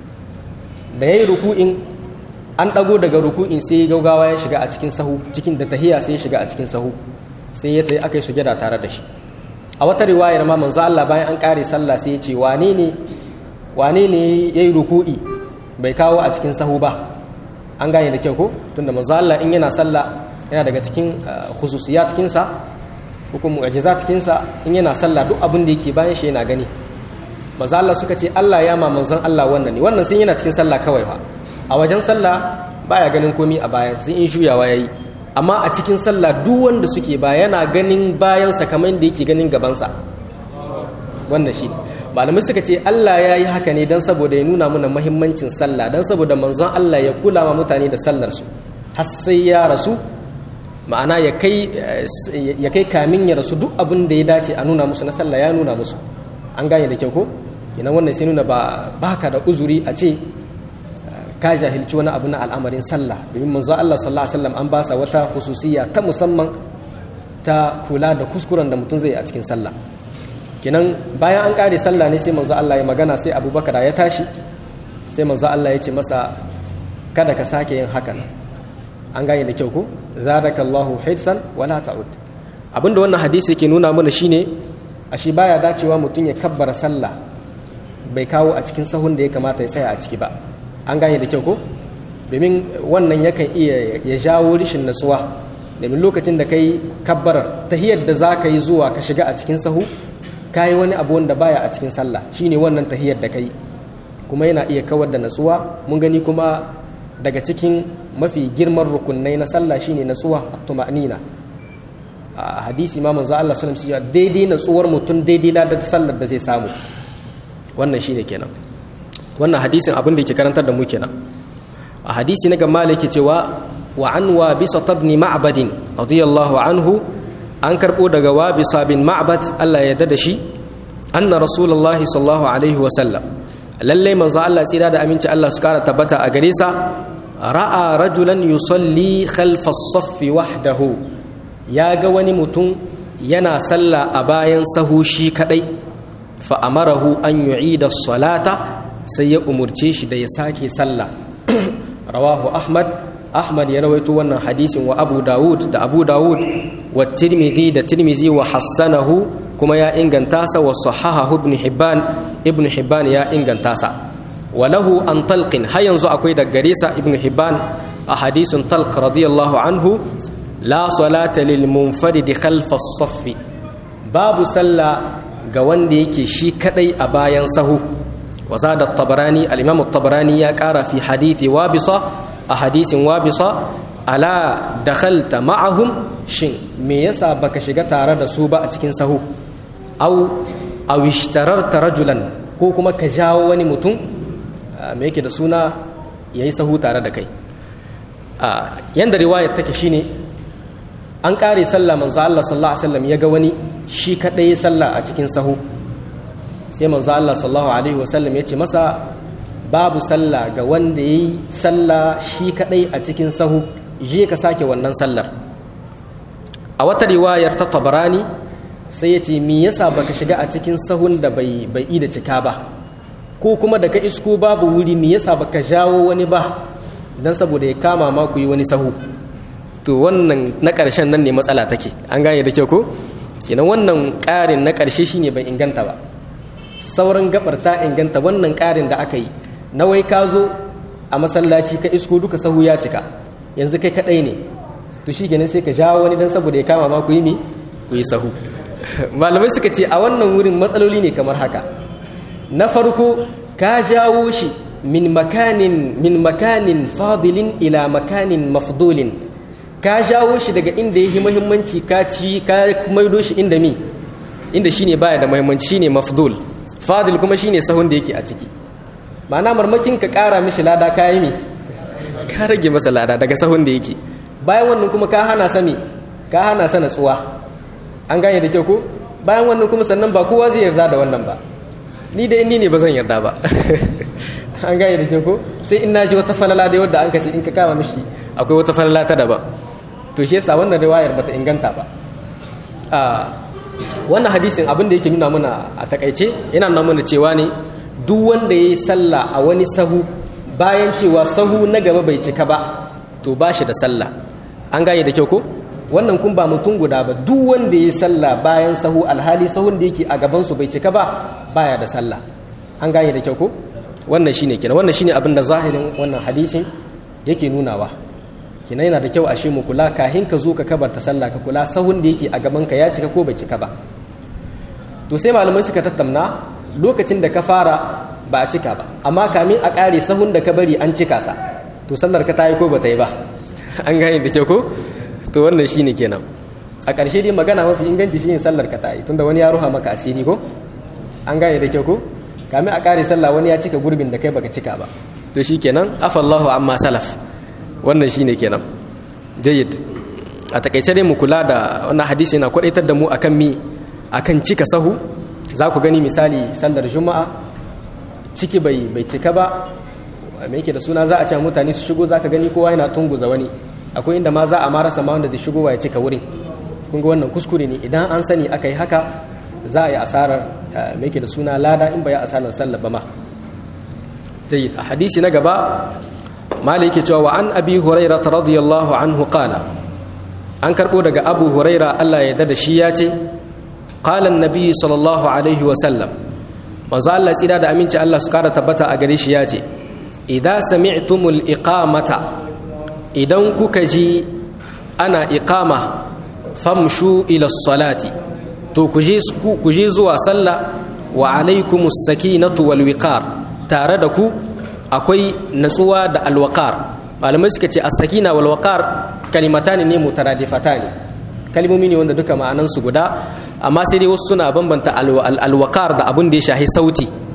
da yayi ruku'in an dago daga ruku'in sai gaugawa ya shiga a cikin sahu cikin da tahiya sai ya shiga a cikin sahu sai ya tayi aka yi sujada tare da shi a wata riwayar ma manzo Allah bayan an kare sallah sai ya ce wane ne wane ne yayi ruku'i bai kawo a cikin sahu ba an gane da kyau ko tunda manzo Allah in yana sallah yana daga cikin khususiyat kinsa hukum mu'jizat kinsa in yana sallah duk abin da yake bayan shi yana gani maza Allah suka ce Allah ya ma manzon Allah wannan ne wannan sun yana cikin sallah kawai fa a wajen sallah baya ganin komi a baya sai in juyawa yayi amma a cikin sallah duk wanda suke ba yana ganin bayan sa kamar da yake ganin gaban sa wannan shi malamai suka ce Allah ya yi haka ne dan saboda ya nuna mana muhimmancin sallah dan saboda manzon Allah ya kula ma mutane da sallar su har sai ya rasu ma'ana ya kai kamin ya rasu duk abin da ya dace a nuna musu na sallah ya nuna musu an gane da kyau ko kenan wannan sai nuna ba baka da uzuri a ce ka jahilci wani abu na al'amarin sallah domin manzo Allah sallallahu alaihi wasallam an ba sa wata khususiyya ta musamman ta kula da kuskuren da mutum zai a cikin sallah kenan bayan an kare sallah ne sai manzo Allah ya magana sai Abubakar ya tashi sai manzo Allah ya ce masa kada ka sake yin hakan an gane da kyau ko zadakallahu hirsan wala ta'ud abinda wannan hadisi yake nuna mana shine ashe baya dacewa mutum ya kabbara sallah bai kawo a cikin sahun da ya kamata ya tsaya a ciki ba an gane da kyau ko domin wannan yakan iya ya jawo rishin natsuwa domin lokacin da kai kabbarar tahiyar da za ka yi zuwa ka shiga a cikin sahu ka yi wani abu wanda baya a cikin sallah shine wannan tahiyar da kai kuma yana iya kawar da natsuwa mun gani kuma daga cikin mafi girman rukunai na sallah shine natsuwa at-tuma'nina a hadisi ma manzo Allah sallallahu alaihi wasallam daidai natsuwar mutum daidai ladar sallar da zai samu wannan shine kenan wannan hadisin abin da yake karantar da mu kenan a hadisi na gamma yake cewa wa an wa bisa tabni ma'badin radiyallahu anhu an karbo daga wa bisa bin ma'bad Allah ya da shi anna rasulullahi sallallahu alaihi wa sallam lalle manzo Allah tsira da aminci Allah su kara tabbata a gare sa ra'a rajulan yusalli khalfa as-saff wahdahu ya ga wani mutum yana sallah a bayan sahu shi kadai fa amarahu an yu'ida as-salata sai ya umurce shi da ya sake sallah rawahu ahmad ahmad ya rawaito wannan hadisin wa abu dawud da abu dawud wa tirmidhi da tirmidhi wa hassanahu kuma ya inganta sa wa sahahahu ibn hibban ibn hibban ya inganta sa wa lahu an talqin har yanzu akwai da gare sa ibn hibban a hadisin talq radiyallahu anhu la salata lil munfarid khalfa as babu sallah ga wanda yake shi kadai a bayan sahu wa zada at-tabarani al-imam at-tabarani ya kara fi hadithi wabisa a hadisin wabisa ala dakhalta ma'ahum shin me yasa baka shiga tare da su ba a cikin sahu aw aw ishtararta rajulan ko kuma ka jawo wani mutum me yake da suna yayi sahu tare da kai yanda riwayar take shine an kare sallah manzo Allah sallallahu alaihi wasallam ya ga wani shi kadai sallah a cikin sahu sai manzo Allah sallallahu alaihi wasallam ya ce masa babu sallah ga wanda yayi sallah shi kadai a cikin sahu je ka sake wannan sallar a wata riwayar ta Tabarani sai ya ce me yasa baka shiga a cikin sahun da bai bai da cika ba ko kuma da ka isko babu wuri me yasa baka jawo wani ba dan saboda ya kama ma ku yi wani sahu to wannan na ƙarshen nan ne matsala take an gane da kyau ko kenan wannan ƙarin na ƙarshe shine bai inganta ba sauran gabar ta inganta wannan ƙarin da aka yi na wai ka zo a masallaci ka isko duka sahu ya cika yanzu kai kaɗai ne to shi kenan sai ka jawo wani dan saboda ya kama ma ku yi mi ku yi sahu malamai suka ce a wannan wurin matsaloli ne kamar haka na farko ka jawo shi min makanin min makanin fadilin ila makanin mafdulin ka jawo shi daga inda ya yi muhimmanci ka ci ka maido shi inda mi inda shine baya da muhimmanci shine mafdul fadil kuma shine sahun da yake a ciki ma'ana marmakin ka kara mishi lada ka yi mi ka rage masa lada daga sahun da yake bayan wannan kuma ka hana sami ka hana sa natsuwa an gane da kyau ko bayan wannan kuma sannan ba kowa zai yarda da wannan ba ni da inni ne ba zan yarda ba an gane da kyau ko sai in naji wata falala da wadda an ka ce in ka kama mishi akwai wata falala ta daban to shi yasa wannan riwayar bata inganta ba wannan hadisin abin da yake nuna mana a takaice yana nuna mana cewa ne duk wanda ya yi sallah a wani sahu bayan cewa sahu na gaba bai cika ba to ba shi da sallah an gane da kyau ko wannan kun ba mutum guda ba duk wanda ya yi sallah bayan sahu alhali sahun da yake a gaban su bai cika ba baya da sallah an gane da kyau ko wannan shine kenan wannan shine abin da zahirin wannan hadisin yake nunawa kina yana da kyau ashe mu kula kahin ka zo ka kabarta sallah ka kula sahun da yake a gaban ka ya cika ko bai cika ba to sai malamai suka tattauna lokacin da ka fara ba a cika ba amma kamin a kare sahun da ka bari an cika sa to sallar ka tayi ko ba ta yi ba an gane da kyau ko to wannan shine kenan a ƙarshe dai magana mafi inganci shine sallar ka tayi tunda wani ya ruha maka asiri ko an gane da kyau ko kamin a kare sallah wani ya cika gurbin da kai baka cika ba to shikenan afallahu amma salaf wannan shine kenan jayyid a takaice dai mu kula da wannan hadisi yana kwadaitar da mu akan mi akan cika sahu za ku gani misali sallar juma'a ciki bai bai cika ba me yake da suna za a ce mutane su shigo zaka gani kowa yana tunguza wani akwai inda ma za a marasa ma wanda zai shigo ya cika wurin kun ga wannan kuskure ne idan an sani aka yi haka za a yi asarar me yake da suna lada in ba ya asarar sallar ba ma jayyid a hadisi na gaba mali yake cewa wa an abi huraira radiyallahu anhu qala an karbo daga abu huraira Allah ya da shi ya ce qala annabi sallallahu alaihi wa sallam manzo Allah tsira da aminci Allah su kara tabbata a gare shi ya ce idza sami'tumul iqamata idan kuka ji ana iqama famshu ila salati to ku je zuwa sallah wa alaikumus sakinatu wal wiqar tare da ku akwai natsuwa da alwaqar malamai suka ce as-sakina wal waqar kalimatani ne mutaradifatani kalmomi ne wanda duka ma'anan su guda amma sai dai wasu suna bambanta alwaqar da abin da ya shahi sauti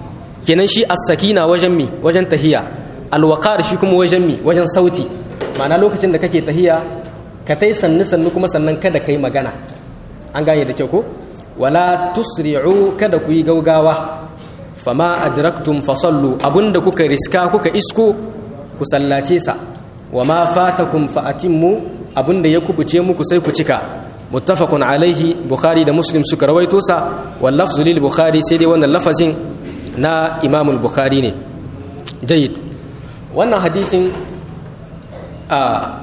kenan shi as-sakina wajen mi wajen tahiya al-waqar shi kuma wajen mi wajen sauti ma'ana lokacin da kake tahiya ka tai sannu sannu kuma sannan kada kai magana an gane da kyau ko wala tusri'u kada ku yi gaugawa fama adraktum fasallu abunda kuka riska kuka isko ku sallace sa wama fatakum fa atimmu abunda ya kubuce muku sai ku cika muttafaqun alaihi bukhari da muslim suka rawaito sa wal lafzu lil bukhari sai dai wannan lafazin na imam al bukhari ne jayyid wannan hadisin a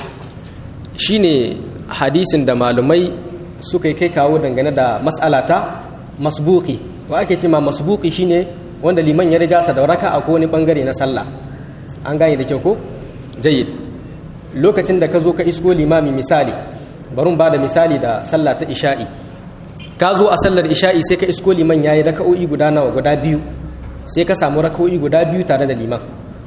shine hadisin da malumai suka kai kawo dangane da mas'alata masbuki wa ake ce ma masbuki shine wanda liman ya riga sa da raka'a ko wani bangare na sallah an gane da kyau ko jayyid lokacin da ka zo ka isko limami misali bari ba da misali da sallah ta isha'i ka zo a sallar isha'i sai ka isko liman yayi raka'o'i guda nawa guda biyu sai ka samu raka'o'i guda biyu tare da liman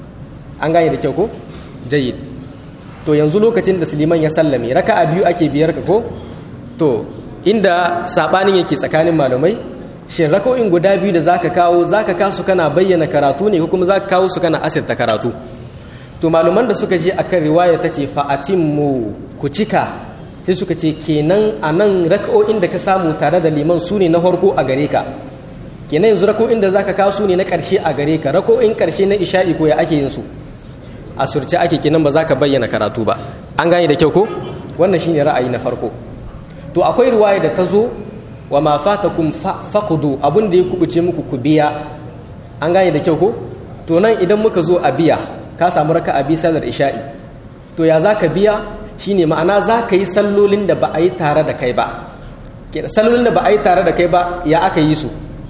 an gane da kyau ko jayyid to yanzu lokacin da liman ya sallame raka'a biyu ake biyar ka ko to inda sabanin yake tsakanin malamai shin raka'o'in guda biyu da zaka kawo zaka kasu kana bayyana karatu ne ko kuma zaka kawo su kana asirta karatu to maluman da suka je akan riwaya ta ce fa'atimmu ku cika sai suka ce kenan a nan raka'o'in da ka samu tare da liman su ne na farko a gare ka kenan yanzu raka'o'in da zaka kawo su ne na ƙarshe a gare ka raka'o'in ƙarshe na isha'i ko ya ake yin su a surce ake kenan ba za ka bayyana karatu ba an gane da kyau ko wannan shine ra'ayi na farko to akwai riwaya da ta zo wa ma fatakum faqudu abun da ya kubuce muku ku biya an gane da kyau ko to nan idan muka zo a biya ka samu raka a sallar isha'i to ya za ka biya shine ma'ana za ka yi sallolin da ba a yi tare da kai ba sallolin da ba a yi tare da kai ba ya aka yi su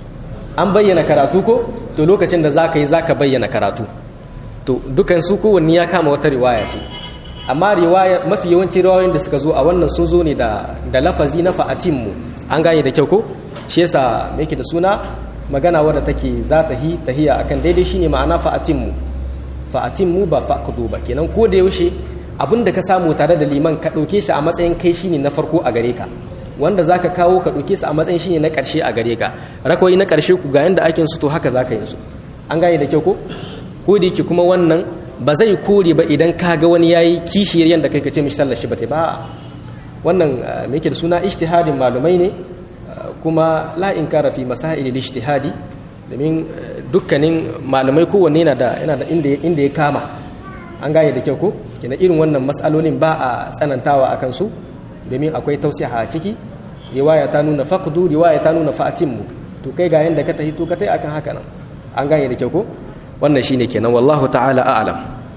an bayyana karatu ko to lokacin da za ka yi za ka bayyana karatu to dukansu kowanne ya kama wata riwaya ce amma riwaya mafi yawanci riwayoyin da suka zo a wannan sun zo ne da da lafazi na fa'atimmu an gane da kyau ko shi yasa me yake da suna magana wadda take za ta hi tahiya akan daidai shine ma'ana fa'atimmu fa'atimmu ba faqdu ba kenan ko da yaushe abinda ka samu tare da liman ka dauke shi a matsayin kai shine na farko a gare ka wanda zaka kawo ka dauke su a matsayin shine na karshe a gare ka rakoyi na karshe ku ga yanda ake su to haka zaka yin su an gane da kyau ko ko da yake kuma wannan ba zai kore ba idan ka ga wani yayi kishiyar yanda kai ka ce mishi sallar shi ba ta ba wannan me yake da suna ijtihadin malumai ne kuma la inkara fi masail al-ijtihadi domin dukkanin malamai kowanne yana da yana da inda inda ya kama an gane da kyau ko kina irin wannan mas'alolin ba a tsanantawa akan su domin akwai tausiha a ciki riwaya ta nuna faqdu riwaya ta nuna fa'atimmu to kai ga yanda ka tahi to ka tai akan haka nan an gane da kyau ko wannan shine kenan wallahu ta'ala a'lam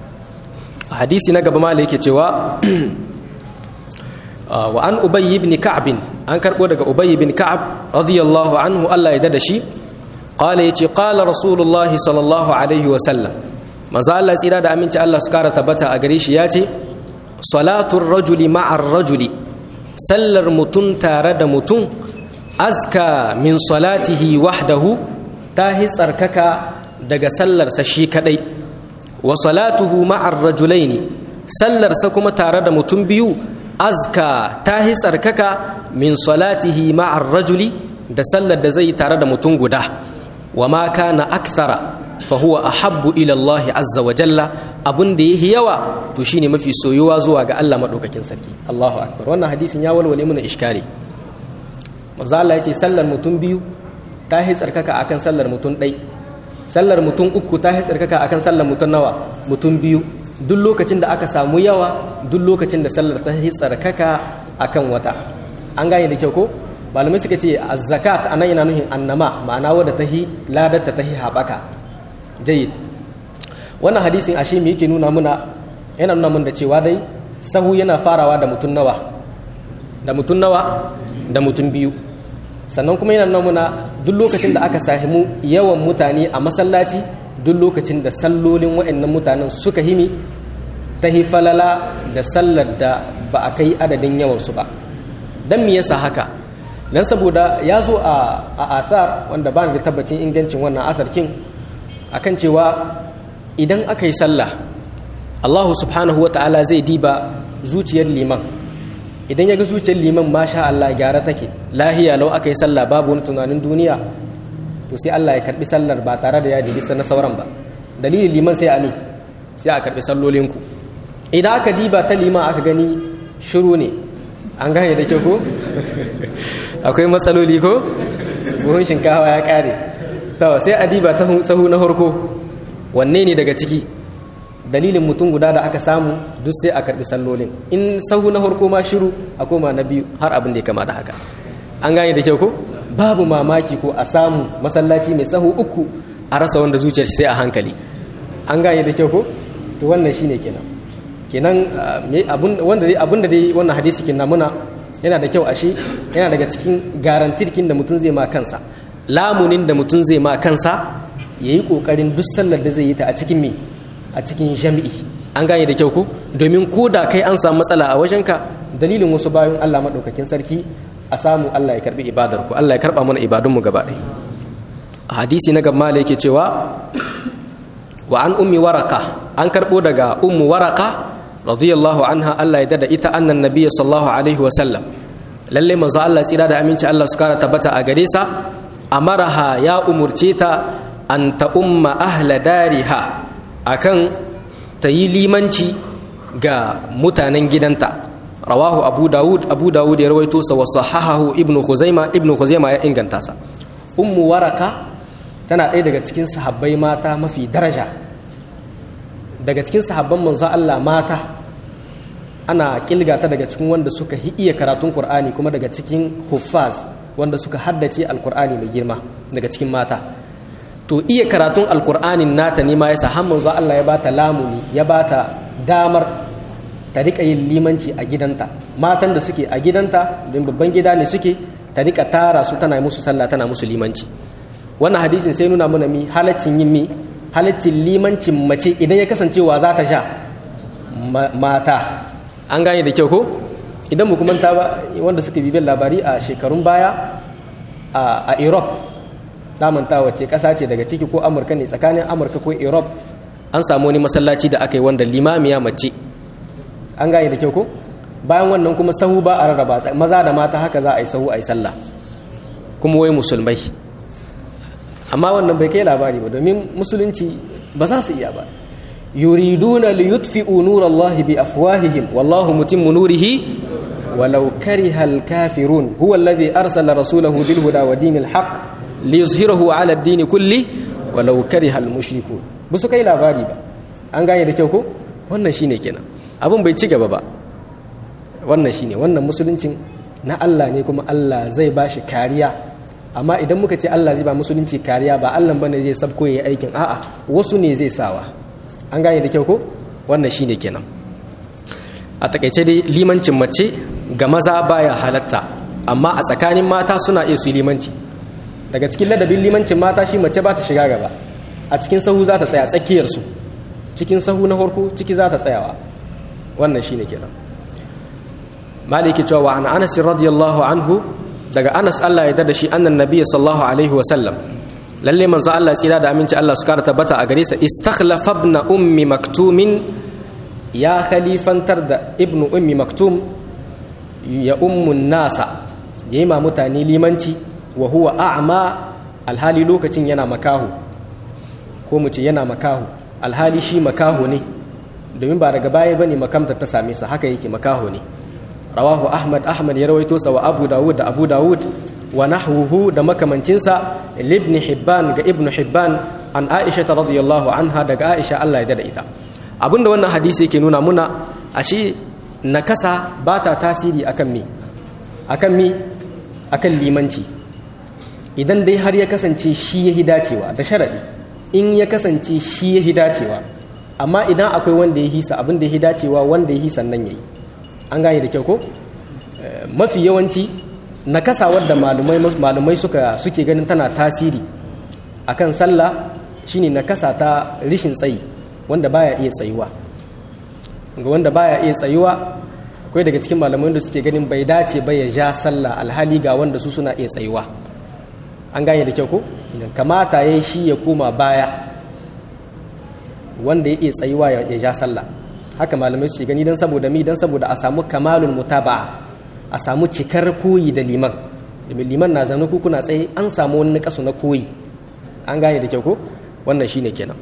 hadisi na gaba malai yake cewa wa an ubay ibn ka'b an karbo daga ubay ibn ka'ab radiyallahu anhu Allah ya dada shi qala yace qala rasulullah sallallahu alaihi wa sallam manzo Allah tsira da aminci Allah su kara tabbata a gare shi yace salatu rajuli ma'ar rajuli sallar mutun tare da mutun azka min salatihi wahdahu ta hi tsarkaka daga sallarsa shi kadai wa salatuhu ma'ar rajulaini sallarsa kuma tare da mutum biyu azka ta hi tsarkaka min salatihi ma'ar rajuli da sallar da zai tare da mutum guda wa ma kana akthara fa huwa ahabbu ila Allah azza wa jalla abun da yahi yawa to shine mafi soyuwa zuwa ga Allah madaukakin sarki Allahu akbar wannan hadisin ya walwale mana iskari manzo Allah yace sallar mutum biyu ta hi tsarkaka akan sallar mutum ɗai sallar mutum uku ta hi tsarkaka akan sallar mutum nawa mutum biyu duk lokacin da aka samu yawa duk lokacin da sallar ta yi tsarkaka akan wata an gane da kyau ko malamai suka ce az-zakat anan yana nuhin annama ma'ana wadda ta yi ladarta ta yi haɓaka jayyid wannan hadisin ashe me yake nuna muna yana nuna mun da cewa dai sahu yana farawa da mutum nawa da mutum nawa da mutum biyu sannan kuma yana nuna muna duk lokacin da aka sahimu yawan mutane a masallaci duk lokacin da sallolin waɗannan mutanen suka himi ta falala da sallar da ba a kai adadin yawansu ba don me yasa haka don saboda ya zo a asar wanda ba da tabbacin ingancin wannan asar kin akan cewa idan aka yi sallah allahu subhanahu wa ta'ala zai diba zuciyar liman idan ya ga zuciyar liman masha Allah gyara take lahiya lau aka yi sallah babu wani tunanin duniya to sai Allah ya karbi sallar ba tare da ya jibi na sauran ba dalilin liman sai ami sai a karbi sallolinku idan aka diba ta liman aka gani shiru ne an gane da kyau ko akwai matsaloli ko buhun shinkawa ya kare to sai a diba ta sahu na harko wanne ne daga ciki dalilin mutum guda da aka samu duk sai a karbi sallolin in sahu na harko ma shiru a koma na biyu har abin da ya kama da haka an gane da kyau ko babu mamaki ko a samu masallaci mai sahu uku a rasa wanda zuciyar sai a hankali an gane da kyau ko to wannan shine kenan kenan wanda dai abinda dai wannan hadisi kin muna yana da kyau ashe yana daga cikin garantirkin da mutum zai ma kansa lamunin da mutum zai ma kansa yayi kokarin duk sallar da zai yi ta a cikin me a cikin jami'i an gane da kyau ko domin ko da kai an samu matsala a wajenka dalilin wasu bayan Allah madaukakin sarki a samu Allah ya karbi ibadar ku Allah ya karba mana ibadun mu gaba ɗaya a hadisi na gaba yake cewa wa an ummi waraka an karbo daga ummu waraka radiyallahu anha Allah ya dada ita annan nabiyyi sallallahu alaihi wa sallam lalle manzo Allah tsira da aminci Allah su kara tabbata a gare sa amaraha ya umurce ta an ta umma ahla dariha akan ta yi limanci ga mutanen gidanta rawahu abu dawud abu dawud ya rawaito sa wa sahahahu ibnu khuzaima ibnu khuzaima ya inganta sa ummu waraka tana ɗaya daga cikin sahabbai mata mafi daraja daga cikin sahabban manzo Allah mata ana kilga ta daga cikin wanda suka iya karatun Qur'ani kuma daga cikin huffaz wanda suka haddace alkur'ani mai girma daga cikin mata to iya karatun alkur'anin nata ne ma yasa har manzo Allah ya bata lamuni ya bata damar ta rika yin limanci a gidanta matan da suke a gidanta don babban gida ne suke ta rika tara su tana musu sallah tana musu limanci wannan hadisin sai nuna mana mi halaccin yin mi halaccin limancin mace idan ya kasance wa za ta sha mata an gane da kyau ko idan mu kuma ba wanda suka bibiyar labari a shekarun baya a europe damanta wace kasa ce daga ciki ko amurka ne tsakanin amurka ko europe an samu wani masallaci da aka yi wanda limamiya mace an gane da kyau ko bayan wannan kuma sahu ba a rarraba maza da mata haka za a yi sahu a yi sallah kuma wai musulmai amma wannan bai kai labari ba domin musulunci ba za su iya ba yuriduna li yutfi'u nurallahi bi afwahihim wallahu mutimmu nurihi walau kariha al-kafirun huwa alladhi arsala rasulahu bil huda wa dinil haqq liyuzhirahu ala ad-din kulli walau kariha al-mushrikun ba su kai labari ba an gane da kyau ko wannan shine kenan abin bai ci gaba ba wannan shine wannan musuluncin na Allah ne kuma Allah zai bashi kariya amma idan muka ce Allah zai ba musulunci kariya ba Allah bane zai sabko yayi aikin a'a wasu ne zai sawa an gane da kyau ko wannan shine kenan a takaice dai limancin mace ga maza baya halatta amma a tsakanin mata suna iya su limanci daga cikin ladabin limancin mata shi mace ba ta shiga gaba a cikin sahu za ta tsaya tsakiyar su cikin sahu na farko ciki za ta tsayawa wannan shine kenan maliki cewa wa an anas radiyallahu anhu daga anas Allah ya dada shi annan nabiy sallallahu alaihi wa sallam lalle manzo Allah tsira da aminci Allah su kara tabbata a gare sa istakhlafa ibn ummi maktumin ya khalifantar da ibn ummi maktum ya ummun nasa yayi ma mutane limanci wa huwa a'ma alhali lokacin yana makahu ko mu ce yana makahu alhali shi makahu ne domin ba daga baya bane makamta ta same sa haka yake makahu ne rawahu ahmad ahmad ya rawaito sa wa abu dawud da abu dawud wa nahwuhu da makamancinsa libni hibban ga ibnu hibban an aisha radiyallahu anha daga aisha Allah ya dada ita abinda wannan hadisi yake nuna muna ashe nakasa ba ta tasiri akan mi akan mi akan limanci idan dai har ya kasance shi ya dacewa da sharadi in ya kasance shi ya dacewa amma idan akwai wanda ya hisa abin da ya dacewa wanda ya hisa nan yayi an gane da kyau ko mafi yawanci nakasa wadda malumai malumai suka suke ganin tana tasiri akan sallah shine nakasa ta rishin tsayi wanda baya iya tsayuwa ga wanda baya iya tsayuwa akwai daga cikin malamai da suke ganin bai dace ba ya ja sallah alhali ga wanda su suna iya tsayuwa an gane da kyau ko idan kamata yayi shi ya koma baya wanda ya iya tsayuwa ya ja sallah haka malamai su gani don saboda mi don saboda a samu kamalul mutaba'a a samu cikar koyi da liman domin liman na zaune ku kuna tsaye an samu wani kasu na koyi an gane da kyau ko wannan shine kenan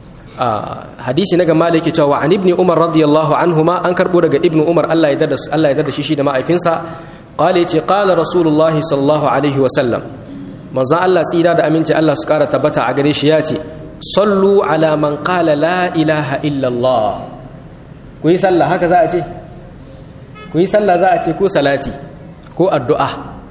hadisi na gama da yake cewa an ibni umar radiyallahu anhuma an karbo daga ibnu umar Allah ya dada Allah ya dada shi shi da ma'aifinsa qala yace qala rasulullahi sallallahu alaihi wa sallam manzon Allah tsira da aminci Allah su kara tabbata a gare shi yace sallu ala man qala la ilaha illa Allah ku yi sallah haka za a ce ku yi sallah za a ce ko salati ko addu'a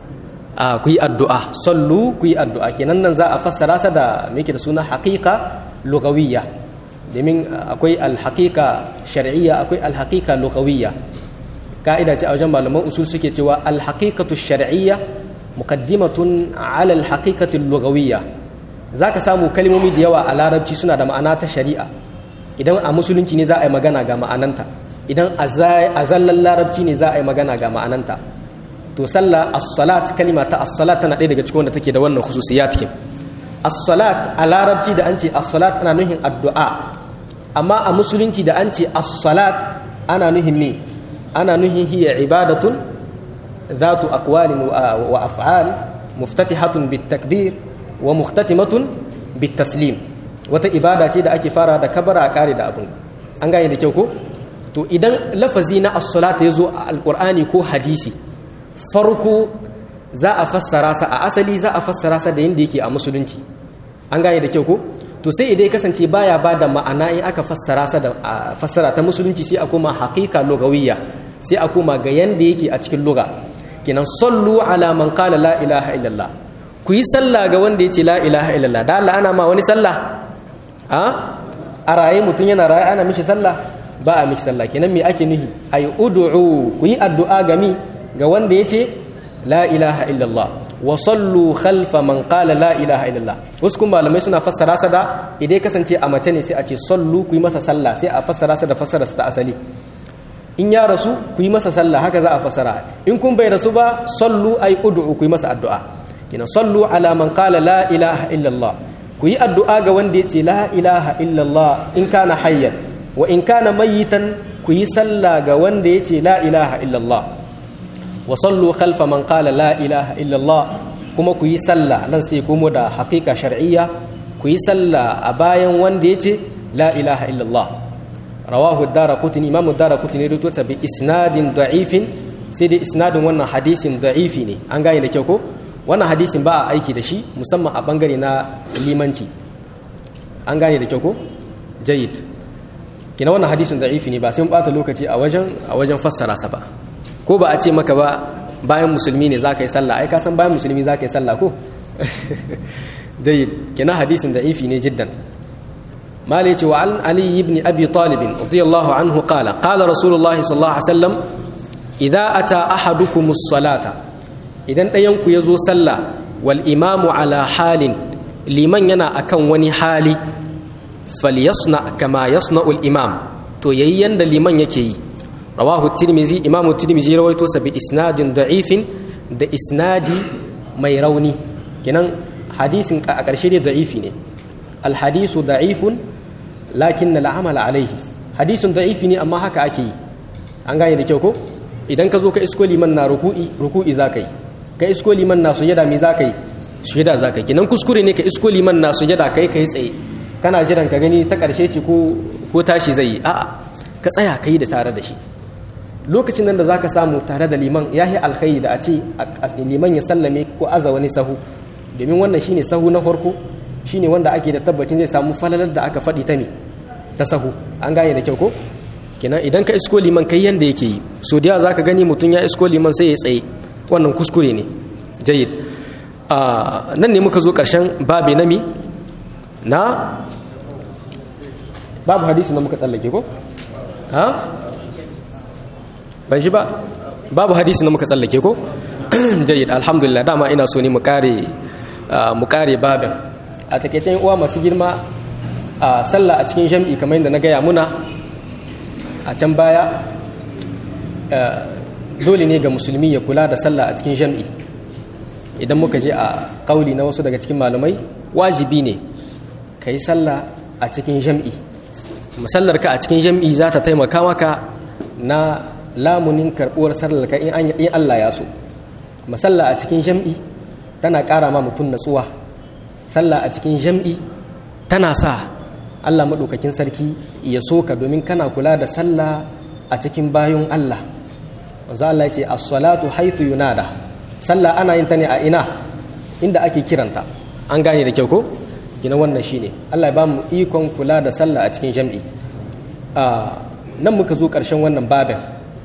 a ku yi addu'a sallu ku yi addu'a kenan nan za a fassara sa da muke da suna haqiqa lugawiyya domin akwai alhaqiqa shar'iyya akwai alhaqiqa lugawiyya ka'ida ce a wajen malaman usul suke cewa alhaqiqatu shar'iyya muqaddimatun ala alhaqiqati lugawiyya zaka samu kalmomi da yawa a larabci suna da ma'ana ta shari'a idan a musulunci ne za a yi magana ga ma'ananta idan a zallan larabci ne za a yi magana ga ma'ananta to sallah as-salat kalima ta as-salat tana ɗaya daga cikin wanda take da wannan khususiyat kin as-salat a larabci da an ce as-salat ana nuhin addu'a amma a musulunci da an ce as-salat ana nuhin me ana nuhin hiya ibadatun dhatu aqwalin wa af'al muftatihatun bit-takbir wa muhtatimatun bit-taslim wata ibada ce da ake fara da kabara a kare da abun an gane da kyau ko to idan lafazi na as-salat ya zo a alqur'ani ko hadisi farko za a fassara sa a asali za a fassara sa da yanda yake a musulunci an gane da kyau ko to sai idan kasance baya ba da ma'ana in aka fassara sa da fassara ta musulunci sai a koma haqiqa lugawiyya sai a koma ga yanda yake a cikin lugha kenan sallu ala man qala la ilaha illallah ku yi sallah ga wanda yace la ilaha illallah da Allah ana ma wani sallah a a raye mutum yana raye ana mishi sallah ba a mishi sallah kenan me ake nuhi ay ud'u ku yi addu'a ga mi ga wanda yace la ilaha illallah wa sallu khalfa man qala la ilaha illallah wasu kuma malamai suna fassara sa da idan kasance a mace ne sai a ce sallu ku yi masa sallah sai a fassara sa da fassara ta asali in ya rasu ku yi masa sallah haka za a fassara in kun bai rasu ba sallu ay ud'u ku yi masa addu'a kina sallu ala man qala la ilaha illallah ku yi addu'a ga wanda yace la ilaha illallah in kana hayyan wa in kana mayitan ku yi sallah ga wanda yace la ilaha illallah wa sallu khalfa man qala la ilaha illallah kuma ku yi sallah nan sai komo da haqiqa shar'iyya ku yi sallah a bayan wanda yace la ilaha illallah rawahu ad-daraqutni imam ad-daraqutni rawaito ta bi isnadin da'ifin sai dai isnadin wannan hadisin da'ifi ne an gane da kyau ko wannan hadisin ba a aiki da shi musamman a bangare na limanci an gane da kyau ko jayyid kina wannan hadisin da'ifi ne ba sai mun bata lokaci a wajen a wajen fassara sa ba ko ba a ce maka ba bayan musulmi ne za ka yi sallah ai ka san bayan musulmi za ka yi sallah ko jayyid kina hadisin da'ifi ne jiddan mali ce wa an ali ibn abi talib radiyallahu anhu qala qala rasulullahi sallallahu alaihi wasallam idza ata ahadukum as-salata idan ɗayan ku yazo sallah wal imamu ala halin liman yana akan wani hali falyasna kama yasna'u al-imam to yayi yanda liman yake yi rawahu tirmizi imamu tirmizi rawaito sa bi isnadin da'ifin da isnadi mai rauni kenan hadisin a ƙarshe dai da'ifi ne alhadisu da'ifun lakin na la'amala alaihi hadisun da'ifi ne amma haka ake yi an gane da kyau ko idan ka zo ka isko liman na ruku'i ruku'i za ka yi ka isko liman na sujada me za ka yi sujada za ka yi kenan kuskure ne ka isko liman na sujada kai ka yi tsaye kana jiran ka gani ta ƙarshe ce ko tashi zai yi a'a ka tsaya ka yi da tare da shi lokacin nan da za ka samu tare da liman ya yi alkhairi da a ce liman ya sallame ko aza wani sahu domin wannan shine sahu na farko shine wanda ake da tabbacin zai samu falalar da aka faɗi ta ne ta sahu an gane da kyau ko kenan idan ka isko liman kai yanda yake yi so da za ka gani mutum ya isko liman sai ya tsaye wannan kuskure ne jayyid nan ne muka zo ƙarshen babi na mi na babu hadisi na muka tsallake ko ha ban shi ba babu hadisi na muka tsallake ko jayyid alhamdulillah dama ina so ne mu kare mu kare babin a takeicen uwa masu girma a sallah a cikin jam'i kamar yadda na gaya muna a can baya dole ne ga musulmi ya kula da sallah a cikin jam'i idan muka je a kauli na wasu daga cikin malamai wajibi ne ka yi sallah a cikin jam'i musallar ka a cikin jam'i za ta taimaka maka na lamunin karɓuwar sallar ka in Allah ya so masalla a cikin jam'i tana ƙara ma mutum natsuwa sallah a cikin jam'i tana sa Allah maɗaukakin sarki ya soka domin kana kula da sallah a cikin bayan Allah wanzu Allah ya ce as-salatu haythu yunada sallah ana yin ta ne a ina inda ake kiranta an gane da kyau ko gina wannan shine Allah ya ba mu ikon kula da sallah a cikin jam'i nan muka zo ƙarshen wannan babin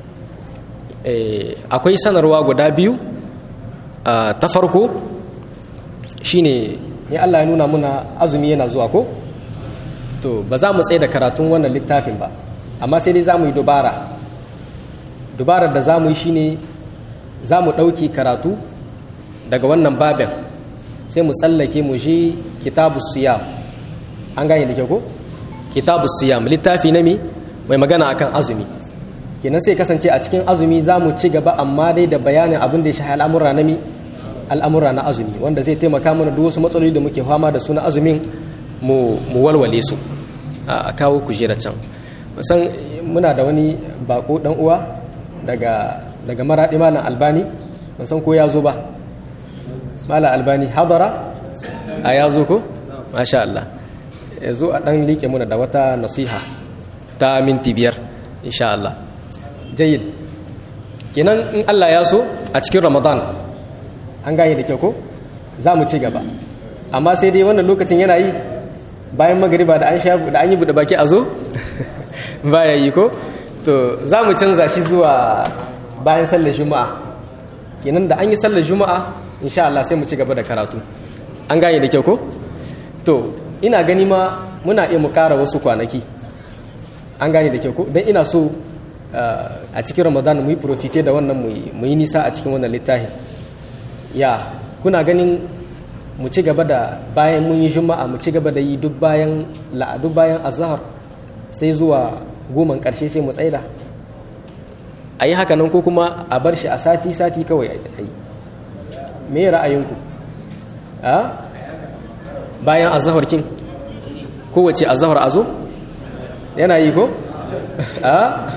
akwai sanarwa guda biyu ta farko shine ya Allah ya nuna muna azumi yana zuwa ko to ba za mu tsaye da karatun wannan littafin ba amma sai dai za mu yi dubara dubarar da za mu yi shine za mu ɗauki karatu daga wannan babin sai mu tsallake mu je kitabu siyam an gane da kyau ko kitabu siyam littafi na mi mai magana akan azumi kenan sai kasance a cikin azumi za mu ci gaba amma dai da bayanin abin da ya shahi al'amura na mi al'amura na azumi wanda zai taimaka mana duk wasu matsaloli da muke fama da su na azumin mu walwale su a kawo kujera can san muna da wani bako dan uwa daga daga maradi malam albani ban san ko ya zo ba malam albani hadara a ya zo ko masha Allah ya zo a dan liƙe muna da wata nasiha ta minti biyar insha Allah jayyid kenan in Allah ya so a cikin ramadan an gane da kyau ko za mu ci gaba amma sai dai wannan lokacin yana yi bayan magariba da an sha da an yi buɗe baki a zo baya yi ko to za mu canza shi zuwa bayan sallar juma'a kenan da an yi sallar juma'a insha Allah sai mu ci gaba da karatu an gane da kyau ko to ina gani ma muna iya mu ƙara wasu kwanaki an gane da kyau ko don ina so a cikin ramadan mu yi profite da wannan mu yi nisa a cikin wannan littafin ya kuna ganin mu ci gaba da bayan mun yi juma'a mu ci gaba da yi duk bayan la'adu bayan azhar sai zuwa goman karshe sai mu tsaida a yi haka nan ko kuma a bar shi a sati-sati kawai a yi me ra'ayinku a bayan azhar kin kowace azhar a zo yana yi ko a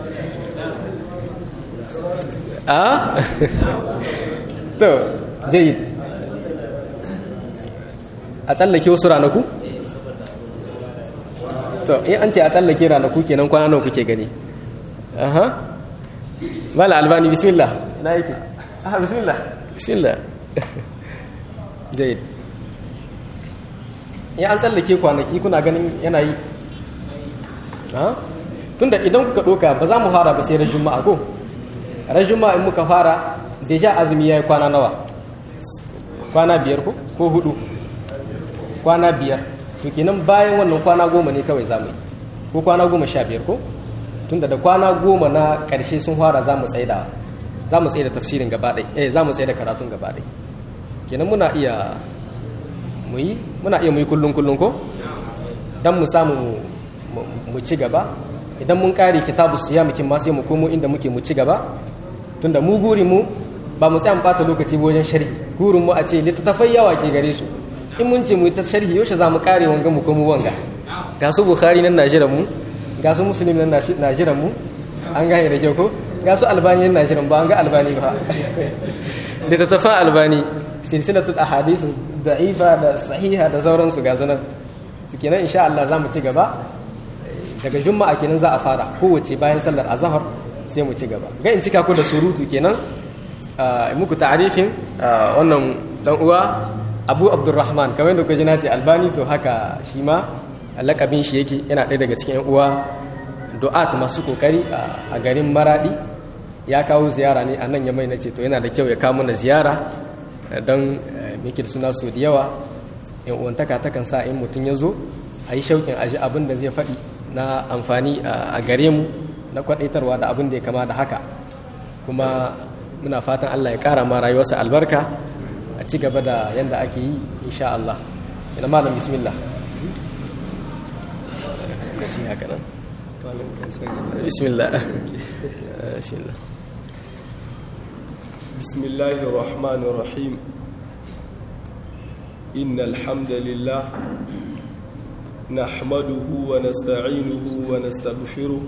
a to jayid a tsallake wasu ranaku to in an ce a tsallake ranaku kenan kwana nawa kuke gani aha mala albani bismillah na yake aha bismillah bismillah jayid in an tsallake kwanaki kuna ganin yana yi tunda idan kuka ɗoka ba za mu fara ba sai ran juma'a ko ran juma'a in muka fara deja azumi ya yi kwana nawa kwana biyar ko ko hudu kwana biyar to kenan bayan wannan kwana goma ne kawai zamu yi ko kwana goma sha biyar ko tunda da kwana goma na ƙarshe sun fara za mu tsaida za mu tsaida tafsirin gaba ɗai eh za mu tsaida karatun gaba ɗai kenan muna iya mu yi muna iya mu yi kullun kullun ko dan mu samu mu ci gaba idan mun kare kitabu siyam kin ma sai mu komo inda muke mu ci gaba tunda mu guri mu ba mu tsaya mu bata lokaci wajen sharhi gurin mu a ce littattafai yawa ke gare su in mun ce mu ta sharhi yaushe za mu kare wanga mu komo wanga ga su bukhari nan najiran mu ga su muslim nan najiran mu an gane da kyau ko ga su albani nan najiran ba an ga albani ba littattafan albani silsilatul ahadith da'ifa da sahiha da sauransu ga sunan kenan insha Allah za mu ci gaba daga juma'a kenan za a fara kowace bayan sallar azhar sai mu ci gaba ga in cika ku da surutu kenan muku ta'arifin wannan dan uwa Abu Abdurrahman kamar yadda kuka ji nace Albani to haka shi ma lakabin shi yake yana ɗaya daga cikin uwa du'at masu kokari a garin Maradi ya kawo ziyara ne a nan ya mai nace to yana da kyau ya kawo mana ziyara don mikir suna so da yawa yan uwantaka takan sa in mutum ya zo a yi shauƙin aji abin da zai faɗi na amfani a gare mu na kwadaitarwa da abin da ya kama da haka kuma muna fatan Allah ya kara ma rayuwarsa albarka a ci gaba da yadda ake yi insha Allah ina malam bismillah bismillah bismillah بسم الله الرحمن الرحيم إن الحمد لله نحمده ونستعينه ونستغفره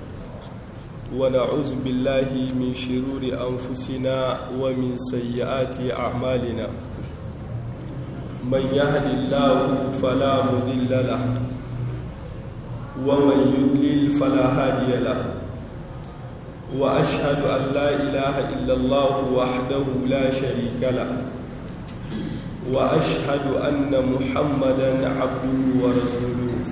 ونعوذ بالله من شرور أنفسنا ومن سيئات أعمالنا من يهد الله فلا مضل له ومن يضلل فلا هادي له وأشهد أن لا إله إلا الله وحده لا شريك له وأشهد أن محمدا عبده ورسوله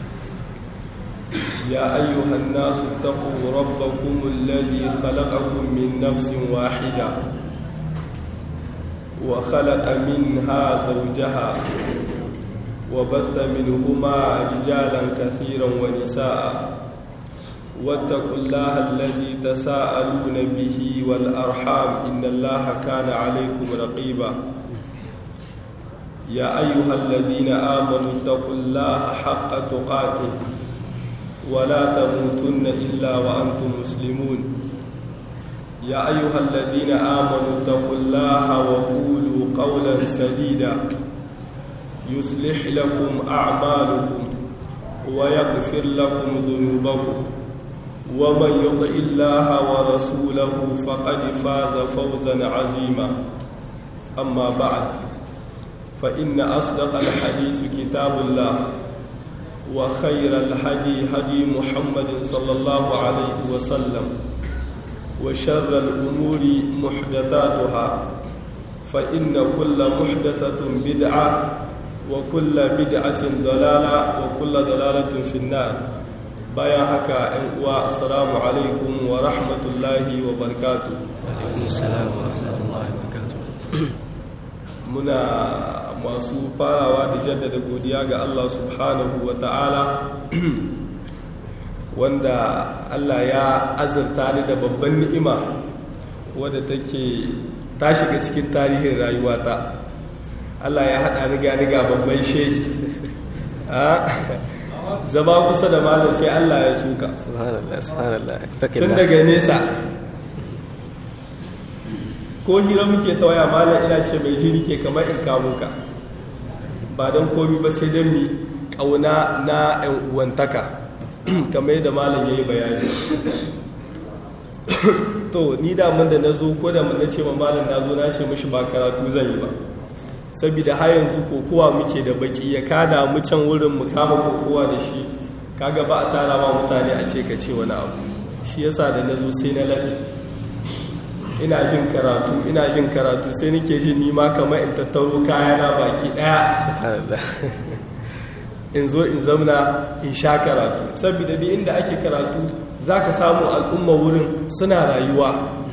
يا أيها الناس اتقوا ربكم الذي خلقكم من نفس واحدة وخلق منها زوجها وبث منهما رجالا كثيرا ونساء واتقوا الله الذي تساءلون به والأرحام إن الله كان عليكم رقيبا يا أيها الذين آمنوا اتقوا الله حق تقاته ولا تموتن إلا وأنتم مسلمون يا أيها الذين آمنوا اتقوا الله وقولوا قولا سديدا يصلح لكم أعمالكم ويغفر لكم ذنوبكم ومن يطع الله ورسوله فقد فاز فوزا عظيما أما بعد فإن أصدق الحديث كتاب الله وخير الحدي هدي محمد صلى الله عليه وسلم وشر الأمور محدثاتها فإن كل محدثة بدعة وكل بدعة ضلالة وكل ضلالة في النار بايا هكا والسلام عليكم ورحمة الله وبركاته alaikum salam wa rahmatullahi wa barakatuh muna masu farawa da jaddada godiya ga Allah subhanahu wa ta'ala wanda Allah ya azurta ni da babban ni'ima wadda take ta shiga cikin tarihin rayuwata Allah ya haɗa ni ga ni ga babban shehi zama kusa da malam sai Allah ya suka subhanallah subhanallah tun daga nesa ko hira muke ta waya malam ina ce mai shi ke kamar in kamo ka ba don komi ba sai don mi ƙauna na 'yan uwantaka kamar yadda malam ya yi bayani to ni damun da na zo ko da na ce ma malam na zo na ce mashi ba karatu zan yi ba saboda har yanzu kokowa muke da baki ya kada mu can wurin mu kama kokowa da shi kaga ba a tara ma mutane a ce ka ce wani abu shi yasa da na zo sai na laɓe ina jin karatu ina jin karatu sai nake jin nima kamar in tattaro kayana baki daya subhanallah in zo in zamna in sha karatu saboda duk inda ake karatu zaka samu al'umma wurin suna rayuwa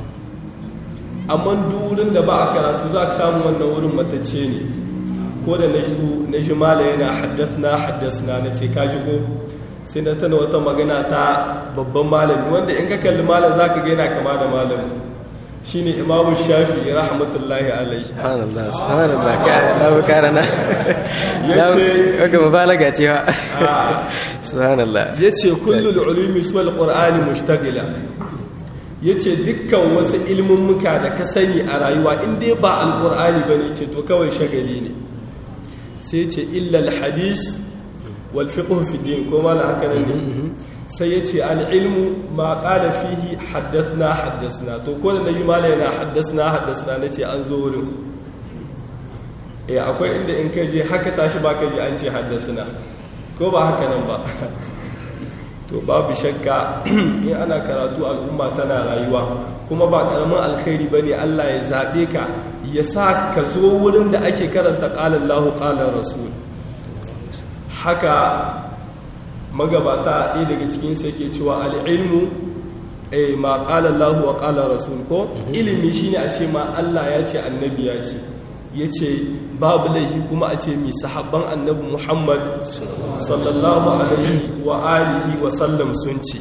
amma duk wurin da ba a karatu zaka samu wannan wurin matacce ne ko da na su na ji mala yana haddasna haddasna na ce ka shigo sai na tana wata magana ta babban malami wanda in ka kalli malam zaka ga yana kama da malami shine imamu shafi rahmatullahi alaihi subhanallah subhanallah ka lawo karana Yace- yace mubalaga ce ha subhanallah yace kullul ulumi suwal qur'ani mushtagila yace dukkan wasu ilmin muka da ka sani a rayuwa in dai ba alqur'ani bane ce to kawai shagali ne sai yace illa alhadis wal fiqh fi din ko mala haka nan ne sai yace al ilmu ma qala fihi haddathna haddathna to ko da nabi mala yana haddathna haddathna nace an zo wurin eh akwai inda in kai je haka tashi ba ka je an ce haddasuna ko ba haka nan ba to babu shakka in ana karatu al'umma tana rayuwa kuma ba karamin alkhairi bane Allah ya zabe ka ya sa ka zo wurin da ake karanta qala Allahu qala rasul haka magabata ɗaya daga cikin sai ke cewa al-ilmu eh ma qala Allahu wa qala rasul ko ilimi shine a ce ma Allah ya ce annabi ya ce ya ce babu laifi kuma a ce mi sahabban annabi muhammad sallallahu alaihi wa alihi wa sallam sun ce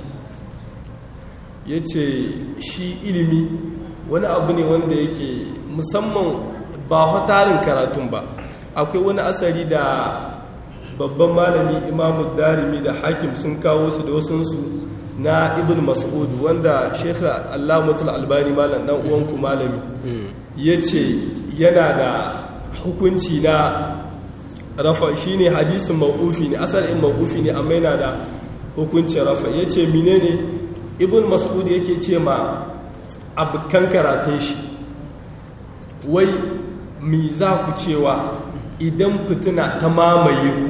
ya ce shi ilimi wani abu ne wanda yake musamman ba hatarin karatun ba akwai wani asari da babban malami imamu darimi da hakim sun kawo su da wasunsu na ibn mas'ud wanda shekha allamatul albani malam dan uwanku malami ya ce yana da hukunci na rafa shi ne hadisin mawufi ne asalin mawufi ne amma yana da hukuncin rafa ya ce mine ne ibn mas'ud yake ce ma abokan karatun shi wai mi za ku cewa idan fitina ta mamaye ku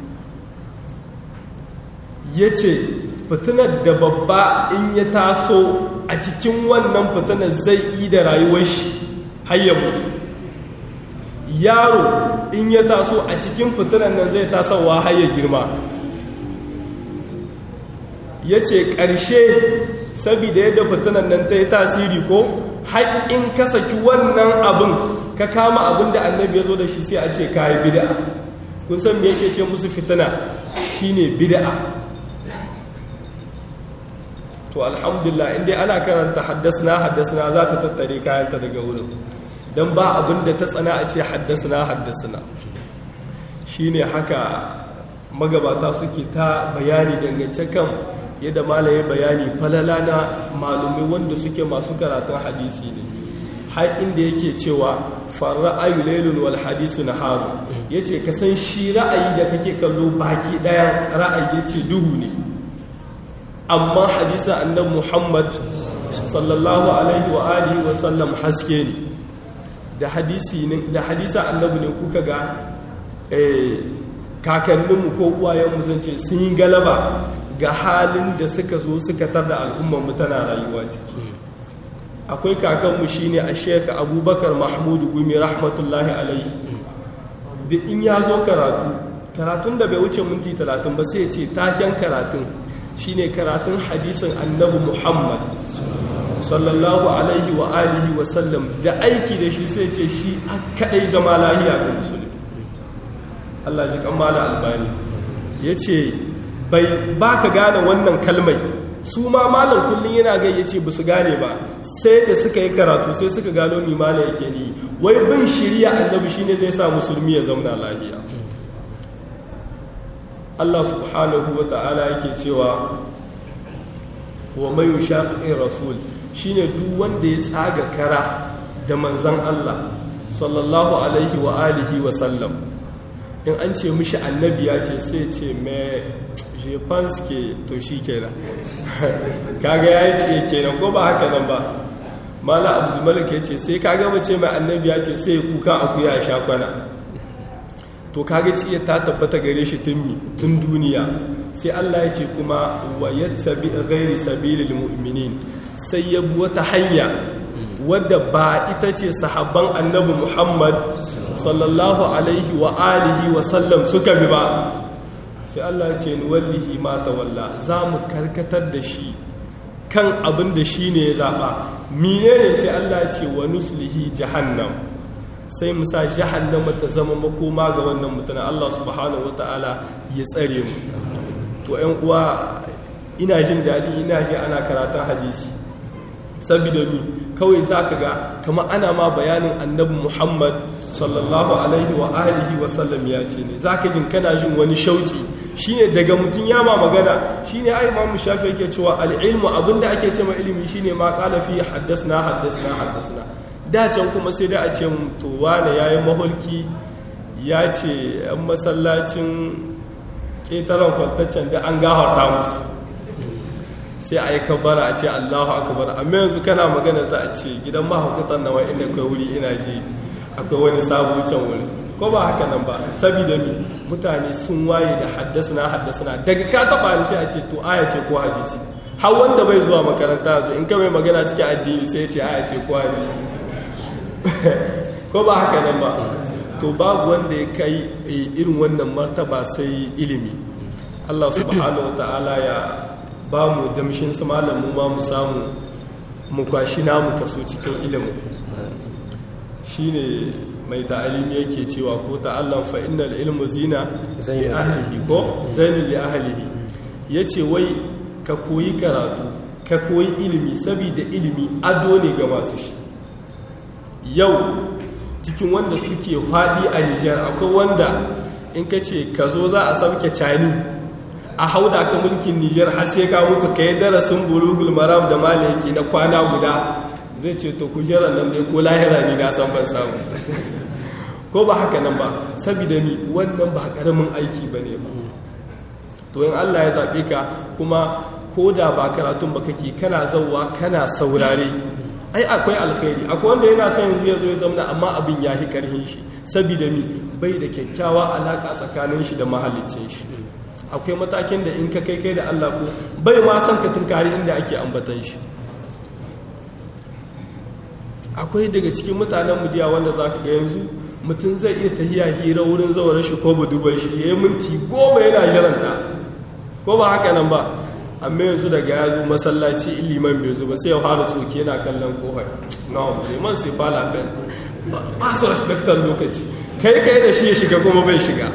ya ce fitinar da babba in ya taso a cikin wannan fitinar zai yi da rayuwar shi hayya mutu yaro in ya taso a cikin fitinar nan zai tasowa hayya girma ya ce ƙarshe saboda yadda fitinar nan ta yi tasiri ko haƙƙin ka saki wannan abin ka kama abin da annabi ya zo da shi sai a ce ka yi bida'a kun san me yake ce musu fitina shine bida'a to alhamdulillah inda ana karanta haddasna haddasna za ta tattare kayanta daga wurin don ba abin da ta tsana a ce haddasna haddasna shine haka magabata suke ta bayani dangance kan yadda malaye bayani falala na malumai wanda suke masu karatun hadisi ne har inda yake cewa farra'ayu lailun wal hadisu naharu yace ka san shi ra'ayi da kake kallo baki daya ra'ayi yace duhu ne amma hadisa annabi Muhammad sallallahu alaihi wa alihi wa sallam haske ne da hadisi ne da hadisa annabi ne kuka ga eh kakanninmu ko uwayenmu zan ce sun yi galaba ga halin da suka zo suka tar da al'ummarmu tana rayuwa ciki akwai kakanmu shine a sheka abubakar mahmudu gumi rahmatullahi alaihi da in ya zo karatu karatun da bai wuce minti talatin ba sai ce taken karatun shine karatun hadisin annabi muhammad sallallahu alaihi wa alihi wa sallam da aiki da shi sai ce shi a kadai zama lahiya ga musulmi Allah ji kammala albani ya ce ba ka gane wannan kalmai su ma malam kullum yana gai ya ce ba su gane ba sai da suka yi karatu sai suka gano ni malam yake ni wai bin shirya annabi shine zai sa musulmi ya zauna lahiya Allah subhanahu wa ta'ala yake cewa wa mai shaƙi rasul shine duk wanda ya tsaga kara da manzan Allah sallallahu alaihi wa alihi wa sallam in an ce mishi annabi ya ce sai ce mai jefanske to shi kenan kaga ya ce kenan ko ba haka nan ba mala abdulmalik ya ce sai kaga mace mai annabi ya ce sai kuka akuya a shakwana to kaga ciye ta tabbata gare shi tun duniya sai Allah ya ce kuma wa yattabi ghairi sabilil mu'minin sai ya bi wata hanya wadda ba ita ce sahabban annabi Muhammad sallallahu alaihi wa alihi wa sallam suka bi ba sai Allah ya ce ni wallahi ma tawalla za mu karkatar da shi kan abin da shi ne ya zaɓa menene sai Allah ya ce wa nuslihi jahannam sai mu sa jahannama ta zama makoma ga wannan mutane Allah subhanahu wataala ya tsare mu to 'yan uwa ina jin daɗi ina ji ana karatun hadisi saboda ni kawai za ka ga kama ana ma bayanin annabi muhammad sallallahu alaihi wa alihi wa sallam ya ce ne za ka jin kana jin wani shauki shine daga mutum ya ma magana shine ai imamu shafi yake cewa al'ilmu abinda ake ce ma ilimi shine ma qala fi haddasna haddasna haddasna da can kuma sai da a ce to wane yayi mahulki ya ce yan masallacin ƙetaren kwaltaccen da an gafarta musu sai a yi kabara a ce allahu akabar amma yanzu kana magana za a ce gidan mahaukatan nawa inda kai wuri ina ji akwai wani sabu can wuri ko ba haka nan ba saboda mi mutane sun waye da haddasa haddasa daga ka taba ni sai a ce to aya ce ko hadisi har wanda bai zuwa makaranta yanzu in ka mai magana cikin addini sai ya ce aya ce ko hadisi ko ba haka nan ba to babu wanda ya kai irin wannan martaba sai ilimi Allah subhanahu wa ta'ala ya ba mu damshin su malamu ma mu samu mu kwashi namu kaso cikin ilimin shi ne mai ta'alimi yake cewa ko ta'allan fa innal ilmu zina li ahlihi ko zainul li ahlihi yace wai ka koyi karatu ka koyi ilimi saboda ilimi ado ne ga masu shi yau cikin wanda suke faɗi a Nijar akwai wanda in ka ce ka zo za a sauke cani a hauda ka mulkin Nijar har sai ka mutu ka yi darasin bulugul maram da malaki na kwana guda zai ce to kujerar nan dai ko lahira ni na san ban samu ko ba haka nan ba saboda ni wannan ba karamin aiki ba ne ba to in Allah ya zaɓe ka kuma ko da ba karatun ba kake kana zauwa kana saurare ai akwai alkhairi akwai wanda yana son yanzu ya zo ya zama amma abin ya fi karhin shi saboda mi bai da kyakkyawa alaka tsakanin shi da mahallicin shi akwai matakin da in ka kai kai da Allah ko bai ma son ka tunkari inda ake ambatan shi akwai daga cikin mutanen mudiya wanda za ka ga yanzu mutum zai iya tahiya hira wurin zawar shi ko budurwar shi ya yi minti goma yana jiranta ko ba haka nan ba amma yanzu daga ya zo masallaci iliman bai zo ba sai ya fara tsoki yana kallon kohar na liman sai fala ben ba su respectar lokaci kai kai da shi ya shiga kuma bai shiga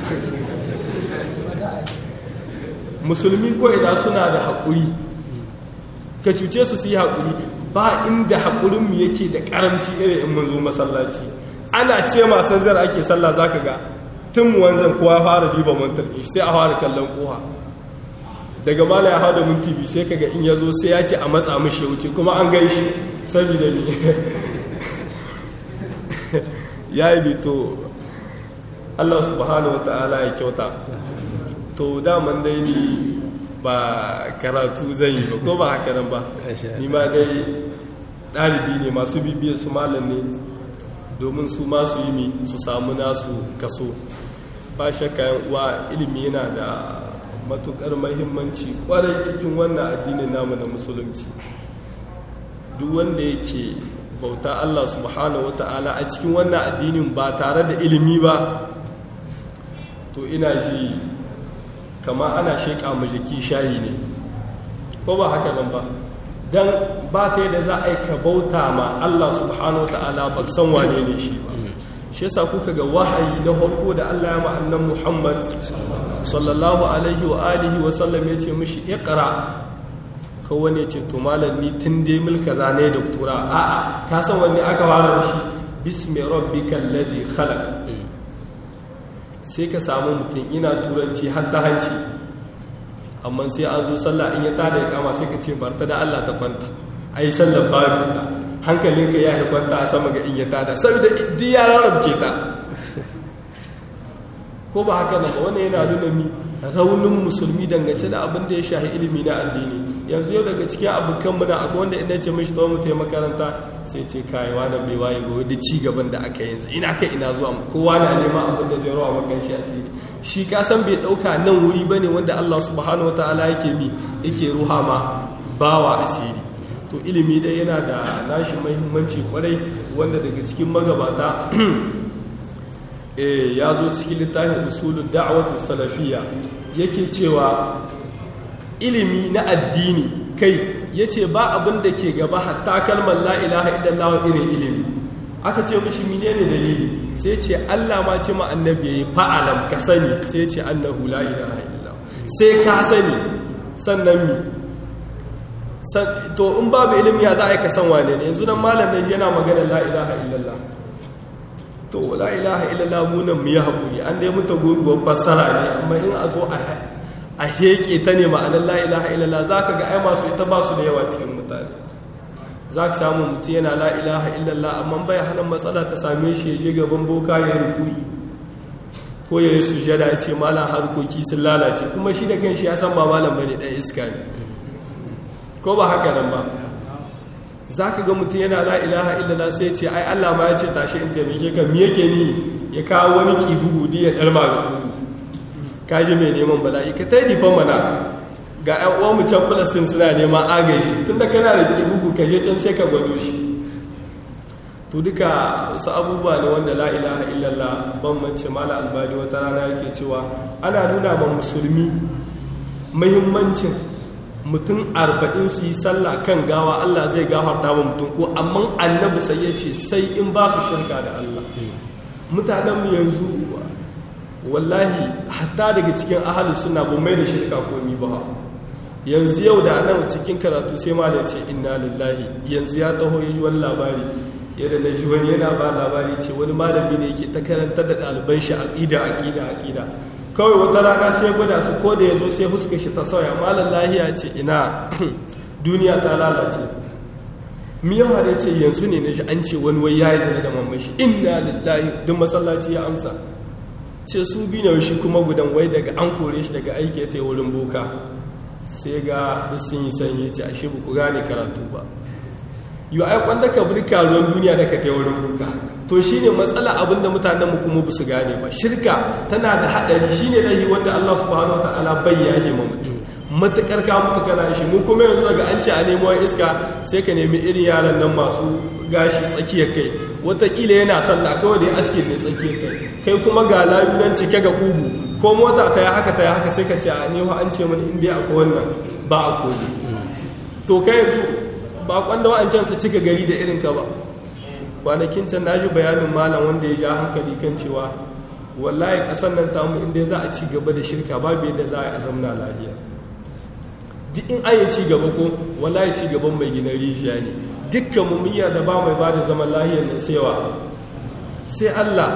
musulmi ko idan suna da haƙuri ka cuce su su yi haƙuri ba inda haƙurinmu yake da ƙaramci irin in mun zo masallaci ana ce masu zar ake sallah za ka ga tun wanzan kowa fara diba mantar sai a fara kallon kowa daga mala ya hau da minti biyu sai kaga in ya zo sai ya ce a matsa mishi wuce kuma an gan shi saboda ne ya yi bito allah subhanahu wa ta'ala ya kyauta to daman dai ni ba karatu zan yi ba ko ba haka nan ba ni ma dai ɗalibi ne masu bibiyar su malam ne domin su masu yi mi su samu nasu kaso ba shakka yan uwa ilimi yana da matukar mahimmanci kwarai cikin wannan addinin namu na musulunci duk wanda yake bauta Allah subhanahu wata'ala a cikin wannan addinin ba tare da ilimi ba to ina ji kama ana sheƙa majiki shayi ne ko ba haka nan ba don ba ta yadda za a yi ka bauta ma Allah subhanahu wata'ala ba san wane ne shi ba shi yasa kuka ga wahayi na farko da Allah ya ma'annan Muhammad sallallahu alaihi wa alihi wa sallam ya ce mishi iqra ka wani ce to malam ni tun dai milka zane doktora a'a ka san wanne aka fara shi bismi rabbikal ladhi khalaq sai ka samu mutum ina turanci har ta hanci amma sai an zo sallah in ya tada ya kama sai ka ce barta da Allah ta kwanta ai sallar babu ta hankalinka ya kwanta a sama ga in ya tada saboda duk ya rarrabce ta ko ba haka ba wannan yana nuna mi raunin musulmi dangance da abin da ya shahi ilimi na addini yanzu yau daga cikin abokan mu na akwai wanda ina ce mishi tawo mutai makaranta sai ce kai wani bai waye ba da ci gaban da aka yanzu ina kai ina zuwa kowa na neman abin da zai rawa makan shi asiri shi ka san bai dauka nan wuri bane wanda Allah subhanahu wataala yake mi yake ruha ma bawa asiri to ilimi dai yana da nashi muhimmanci kwarai wanda daga cikin magabata ya zo cikin littafin usulun da'awatu salafiyya yake cewa ilimi na addini kai yace ba abin da ke gaba hatta kalmar la ilaha illallah irin ilimi aka ce mishi menene dalili sai ce Allah ma ce ma annabi yayi fa'alam ka sani sai ce annahu la ilaha illallah sai ka sani sannan mi to in babu ilimi ya za a yi ka san wane ne yanzu nan malam ne yana magana la ilaha illallah to la ilaha illallah munan mu yi haƙuri an dai muta gurguwar fassara ne amma in a zo a heƙe ta ne ma'anar la ilaha illallah za ka ga ai masu ita ba su da yawa cikin mutane za ka samu mutum yana la ilaha illallah amma bai hana matsala ta same shi ya je gaban boka ya rukuni ko ya yi sujada ya ce malam harkoki sun lalace kuma shi da kan shi ya san ba malam bane ɗan iska ne ko ba haka nan ba za ka ga mutum yana la ilaha illallah sai ce ai Allah ma ya ce tashi in taimake ka me yake ni ya kawo wani kibugu di ya dalma ga kugu ka ji mai neman bala'i ka tai difan mana ga ƴan uwan mu can Palestine suna neman agaji tunda kana da kibugu ka je can sai ka gwado shi to duka su abubuwa ne wanda la ilaha illallah ban mace mala albadi wata rana yake cewa ana nuna ma musulmi muhimmancin mutum arba'in su yi sallah kan gawa Allah zai gafarta wa mutum ko amma annabi sai ya ce sai in ba su shirka da Allah mutanenmu yanzu wallahi hatta daga cikin ahalus suna ba mai da shirka komi ba yanzu yau da nan cikin karatu sai ma da ce inna lillahi yanzu ya taho ya ji wani labari yadda na ji wani yana ba labari ce wani malami ne yake ta karantar da ɗaliban shi aƙida aƙida aƙida kawai wata rana sai gwada su ko da ya zo sai huska shi ta sauya malar lahiya ce ina duniya ta lalace miyan har ce yanzu ne na shi an ce wani wai ya yi zane da mamashi inna lillahi duk masallaci ya amsa ce su bi na shi kuma gudan wai daga an kore shi daga aiki ta wurin boka sai ga duk sun yi sanyi ce ashe ba ku gane karatu ba yau ai kwanda ka bi karuwan duniya da ka kai wurin kuka to shine matsala abin da mutanenmu kuma ba su gane ba shirka tana da haɗari shine lahi wanda Allah subhanahu wa ta'ala bai yaye ma mutum matukar ka mutu kana shi mu kuma yanzu daga an ce a nemo iska sai ka nemi irin yaran nan masu gashi tsakiyar kai watakila yana sallah kawai da ya aske ne tsakiyar kai kai kuma ga layu nan cike ga kugu ko mota ta yi haka ta yi haka sai ka ce a nemo an ce mana inda akwai wannan ba a koyi to kai yanzu ba kwanda wa'ancan su cika gari da irin ka ba kwanakin can na ji bayanin malam wanda ya ja hankali kan cewa wallahi kasan nan tamu inda za a ci gaba da shirka babu yadda za a zamna lafiya duk in an yi ci gaba ko wallahi ci gaban mai gina rijiya ne dukkan mummiya da ba mai ba da zaman lahiyar nan sewa sai Allah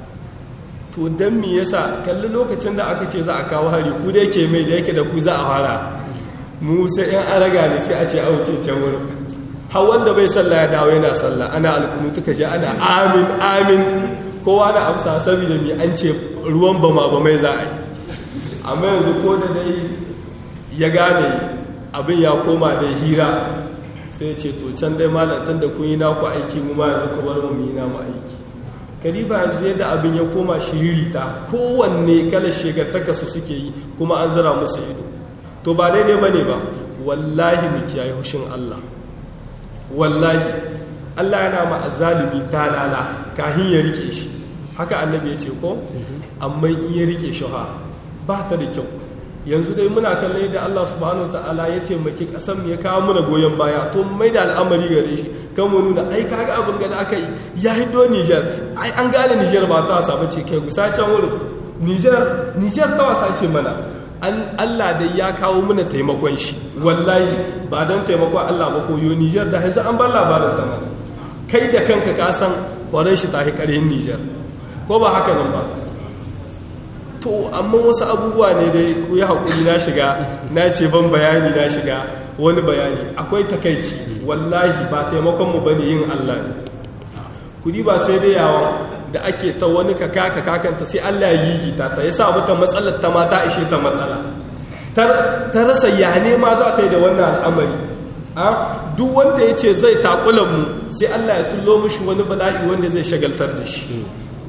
to don me yasa kalli lokacin da aka ce za a kawo hari ku da yake mai da yake da ku za a fara mu sai yan araga ne sai a ce auce can wurin har wanda bai sallah ya dawo yana sallah ana alkunutu ka ji ana amin amin kowa na amsa saboda mi an ce ruwan bama ba mai za a yi amma yanzu ko da dai ya gane abin ya koma da hira sai ce to can dai malantar da kun yi naku aiki mu ma yanzu kuma mu yi namu aiki kariba yanzu yadda abin ya koma shiririta kowanne kalar shegartaka su suke yi kuma an zira musu ido to ba daidai ba ne ba wallahi mu kiyaye hushin Allah wallahi Allah yana ma azzalimi talala kahin ya rike shi haka annabi ya ce ko amma in ya rike shi ha ba ta da kyau yanzu dai muna kallon da Allah subhanahu ta'ala ya taimaki kasan ya kawo muna goyon baya to mai da al'amari gare shi kan mu nuna ai kaga abin da aka yi ya hiddo Niger ai an gane Niger ba ta wasa bace kai gusa can wurin Niger Niger ta wasa ce mana an Allah dai ya kawo muna taimakon shi wallahi ba dan taimakon Allah ba ko yo Niger da yanzu an bar labarin ta mana kai da kanka ka san kwaran shi ta hi karhin Niger ko ba haka nan ba to amma wasu abubuwa ne dai ku yi haƙuri na shiga na ce ban bayani na shiga wani bayani akwai takaici wallahi ba taimakonmu ba ne yin Allah ne kudi ba sai dai yawa da ake ta wani kaka kakanta sai Allah ya yi gita ta ya sa mata matsalar ta mata ishe ta matsala ta rasa ya ne ma za ta yi da wannan al'amari duk wanda ya ce zai takulan mu sai Allah ya tullo mishi wani bala'i wanda zai shagaltar da shi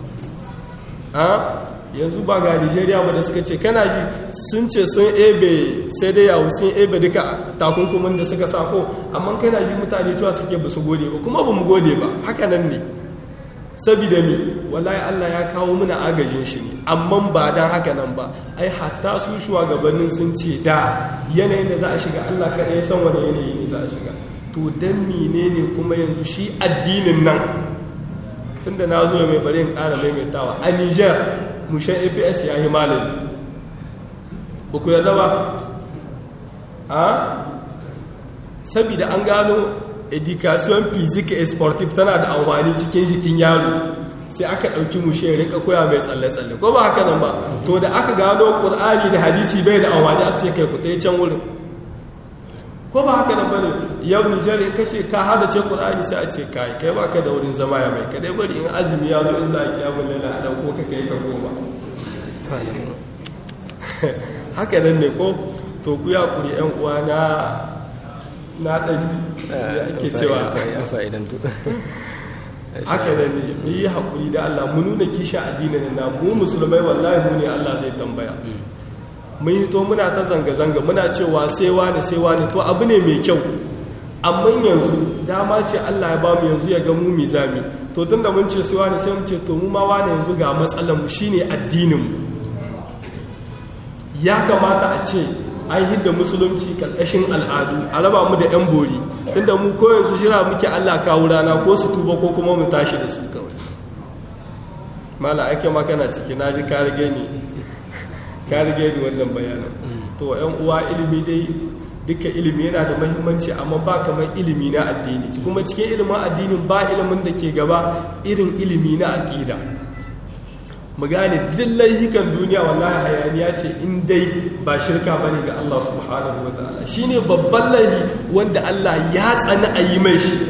yanzu ba ga nigeria ba da suka ce kana ji sun ce sun ebe sai dai yawo sun ebe duka takunkumin da suka sako amma kana ji mutane cewa suke ba su gode ba kuma ba mu gode ba haka nan ne saboda mi wallahi Allah ya kawo muna agajin shi ne amma ba dan haka nan ba ai hatta su shugabannin sun ce da yanayin da za a shiga Allah kaɗai san wani yanayi ne za a shiga to dan menene kuma yanzu shi addinin nan tunda na zo mai bari in ƙara maimaitawa a Niger mushen aps ya yi malami ba ku yarda ba a saboda an gano education physique et sportive tana da amfani cikin jikin yaro sai aka ɗauki mushe ya rinka koya mai tsalle-tsalle ko ba haka nan ba to da aka gano ƙur'ani da hadisi bai da amfani a ce kai ku ta can wurin ko ba haka nan bane yau Nijar in kace ka hada ce Qur'ani sai a ce kai kai baka da wurin zama ya mai kadai bari in azumi ya zo in za a kiyamu laila a dauko ka kai ka goma haka nan ne ko to ku ya kuri yan uwa na na dan ake cewa haka nan ne mu yi hakuri da Allah mu nuna kisha addinin na mu musulmai wallahi mu ne Allah zai tambaya mun yi to muna ta zanga-zanga muna cewa sai wani sai wani to abu ne mai kyau amma yanzu dama ce Allah ya bamu yanzu ya ga mu mizami to tunda mun ce sai wani sai mun ce to mu ma wani yanzu ga matsalar mu shine addinin mu ya kamata a ce an hidda musulunci karkashin al'adu a raba mu da yan bori tunda mu ko yanzu shira muke Allah kawo rana ko su tuba ko kuma mu tashi da su kawai mala ake makana ciki na ji ka rage ni ka rige ni wannan bayanin to yan uwa ilimi dai duka ilimi yana da mahimmanci amma ba kamar ilimi na addini kuma cikin ilimin addinin ba ilimin da ke gaba irin ilimi na aqida mu gane dillai hikan duniya wallahi hayaniya ce in dai ba shirka bane ga Allah subhanahu wataala shine babban laifi wanda Allah ya tsani a yi mai shi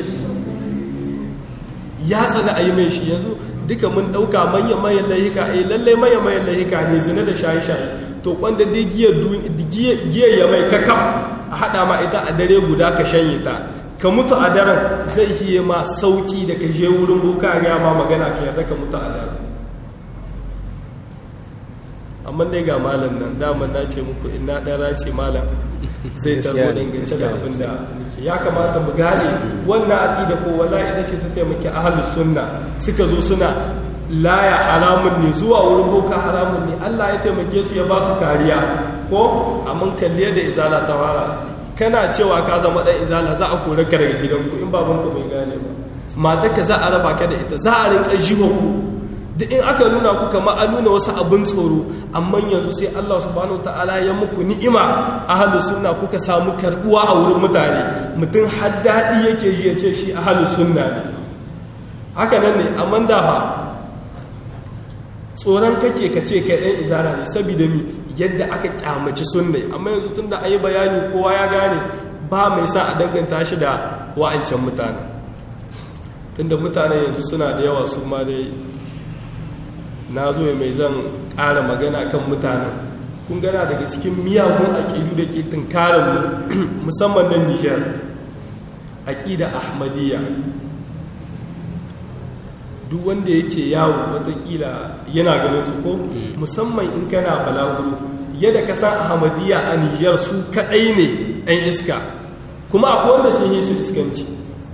ya tsani a yi mai shi yanzu duka mun ɗauka manya-manyan layuka a yi lallai manya-manyan layuka ne zina da shaye-shaye to kwanda dai giyar ya mai kakam a haɗa ma ita a dare guda ka shanye ta ka mutu a daren zai hiye ma sauki da ka je wurin boka ya ma magana ka yarda ka mutu a daren amma dai ga malam nan daman na ce muku ina ɗara ce malam zai tarbo dangance da abin da ya kamata mu gane wannan aƙida ko wallahi ita ce ta taimaki ahlus sunna suka zo suna laya haramun ne zuwa wurin boka haramun ne Allah ya taimake su ya ba su kariya ko amma kalle da izala ta fara kana cewa ka zama dan izala za a kore ka daga gidanku in babanku bai gane ba matarka za a raba ka da ita za a rinka jiwa ku duk in aka nuna ku kama an nuna wasu abin tsoro amma yanzu sai Allah subhanahu ta'ala ya muku ni'ima ahlus sunna kuka samu karbuwa a wurin mutane mutum har daɗi yake ji ya ce shi ahlus sunna ne haka nan ne amma da fa tsoron kake ka ce kai ɗan izara ne saboda mi yadda aka kyamaci sunna amma yanzu tun da an yi bayani kowa ya gane ba mai sa a danganta shi da wa'ancan mutane tunda mutane yanzu suna da yawa su ma dai na zo mai zan ƙara magana kan mutanen kun gana daga cikin miyagun aƙidu da ke tunkarar musamman nan nijar aƙida ahmadiyya duk wanda yake yawo watakila yana ganin su ko musamman in kana balaguro yadda ka san ahmadiyya a nijar su kaɗai ne ɗan iska kuma akwai wanda sun yi su iskanci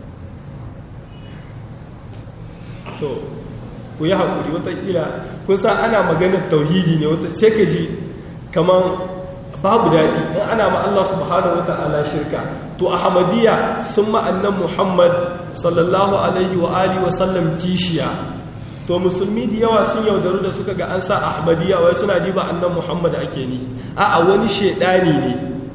to ku yi haƙuri watakila kun san ana maganar tauhidi ne sai ka ji kamar babu daɗi in ana ma Allah subhanahu wa ta'ala shirka to ahmadiyya sun ma'annan muhammad sallallahu alaihi wa alihi wa sallam kishiya to musulmi da yawa sun yaudaru da suka ga an sa ahmadiyya wai suna diba annan muhammad ake ni a'a wani shaidani ne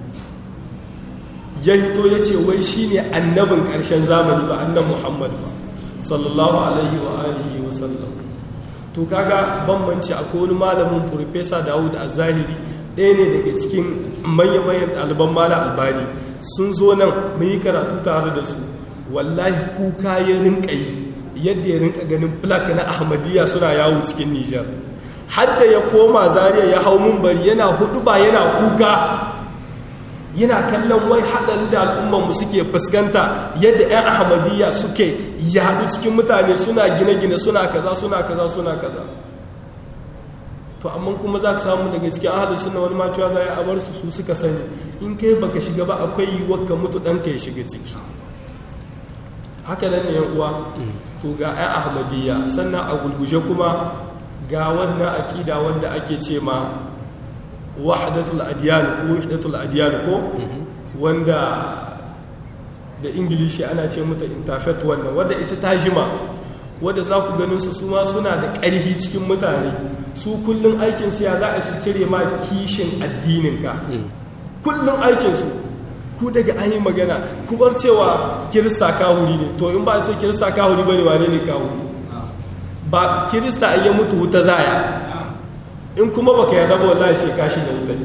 ya hito ya ce wai shine annabin ƙarshen zamani ba annan muhammad ba sallallahu alaihi wa alihi wa sallam to kaga bambanci akwai wani malamin professor Dawud Az-Zahiri ɗaya ne daga cikin manyan ɗaliban mala albani sun zo nan mun yi karatu tare da su wallahi kuka ya rinka yi yadda ya rinka ganin plak na ahmadiyya suna yawo cikin nijar hadda ya koma zariya ya hau bari yana hudu ba yana kuka yana kallon wai haɗarin da al'ummanmu suke fuskanta yadda 'yan ahmadiyya suke yaɗu cikin mutane suna gine-gine suna kaza suna kaza suna kaza to amma kuma za ka samu daga cikin ahalin suna wani matuwa za a bar su su suka sani in kai baka shiga ba akwai yiwuwar ka mutu ɗanka ya shiga ciki haka nan ne yan uwa to ga 'yan ahmadiyya sannan a gulguje kuma ga wannan aƙida wanda ake ce ma wahdatul adiyan ko wahdatul adiyan ko wanda da ingilishi ana ce mata interfaith wannan wanda ita ta jima wadda za ku ganin su su ma suna da ƙarfi cikin mutane su kullum aikinsu ya za a su cire ma kishin addininka kullum aikinsu ku daga an yi magana ku bar cewa kirista kahuri ne to in ba a ce kirista kahuri ba ne wane ne kahuri ba kirista an yi mutu wuta zaya in kuma baka yarda ba wallahi sai kashi da wuta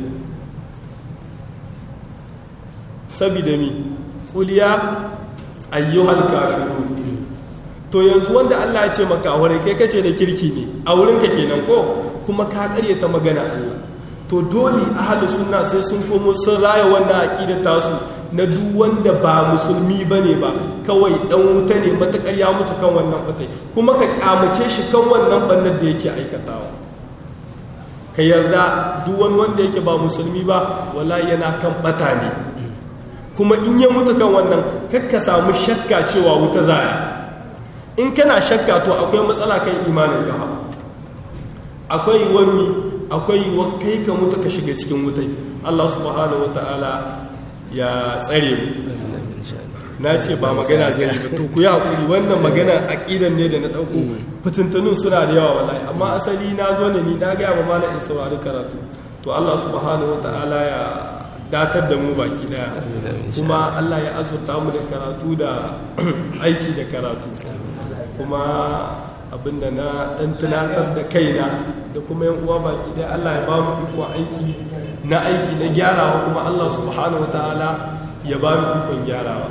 sabida mi kuliya ayyuhal kafirun to yanzu wanda Allah ya ce maka ware kai kace da kirki ne a wurin ka kenan ko kuma ka karyata magana Allah to dole ahli sunna sai sun komo sun raya wannan aqidar tasu na duk wanda ba musulmi bane ba kawai dan wuta ne matakar ya mutu kan wannan batai kuma ka kamace shi kan wannan bannar da yake aikatawa ka yarda duk wani wanda yake ba musulmi ba wallahi yana kan bata ne kuma in ya mutu kan wannan kakka samu shakka cewa wuta zaya in kana shakka to akwai matsala kan imanin ka akwai wani akwai wa kai ka mutu ka shiga cikin wutai Allah subhanahu wataala ya tsare mu na ce ba magana zai yi ba to ku yi hakuri wannan magana aqidan ne da na dauko fitintunun suna da yawa wallahi amma asali na zo ne ni na ga ba malam in saurari karatu to Allah subhanahu wataala ya datar da mu baki daya kuma Allah ya azurta mu da karatu da aiki da karatu kuma abinda na dan tunatar da kaina da kuma yan uwa baki daya Allah ya ba mu iko aiki na aiki na gyarawa kuma Allah subhanahu wataala ya ba mu ikon gyarawa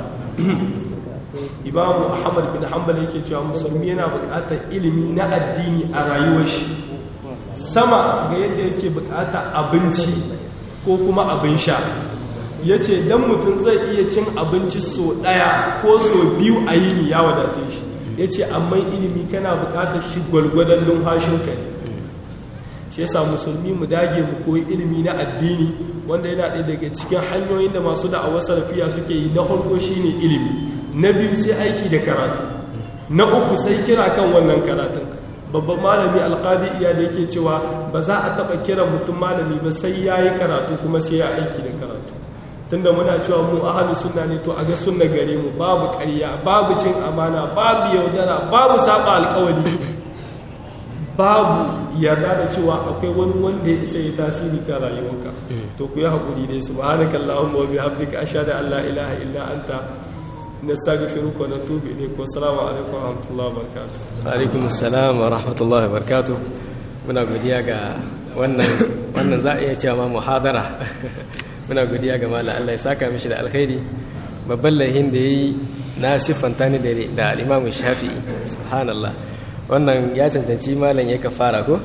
Imam Ahmad bin Hanbal yake cewa musulmi yana buƙatar ilimi na addini a rayuwar shi sama ga yadda yake buƙatar abinci ko kuma abin sha ya ce don mutum zai iya cin abinci so ɗaya ko so biyu a yini ya wadace shi ya ce amma ilimi kana buƙatar shi gwalgwadon numfashinka ne shi yasa musulmi mu dage mu koyi ilimi na addini wanda yana ɗaya daga cikin hanyoyin da masu da'awar salafiya suke yi na farko shine ilimi na biyu sai aiki da karatu na uku sai kira kan wannan karatun babban malami alƙadi iya da yake cewa ba za a taɓa kira mutum malami ba sai ya yi karatu kuma sai ya aiki da karatu tunda muna cewa mu ahalu sunna ne to a ga sunna gare mu babu ƙarya babu cin amana babu yaudara babu saba alƙawari babu yarda da cewa akwai wani wanda ya isa ya tasiri ka rayuwarka to ku yi haƙuri dai subhanaka allahumma wa bihamdika ashhadu an la ilaha illa anta nastaghfiruka wa natubu ilayk wa assalamu alaikum wa rahmatullahi wa barakatuh wa alaikum assalam wa rahmatullahi wa barakatuh muna godiya ga wannan wannan za a iya cewa ma muhadara muna godiya ga malam Allah ya saka mishi da alkhairi babban laihin da yayi na siffanta ni da al-Imam Shafi'i subhanallah wannan ya cancanci malam ya kafara ko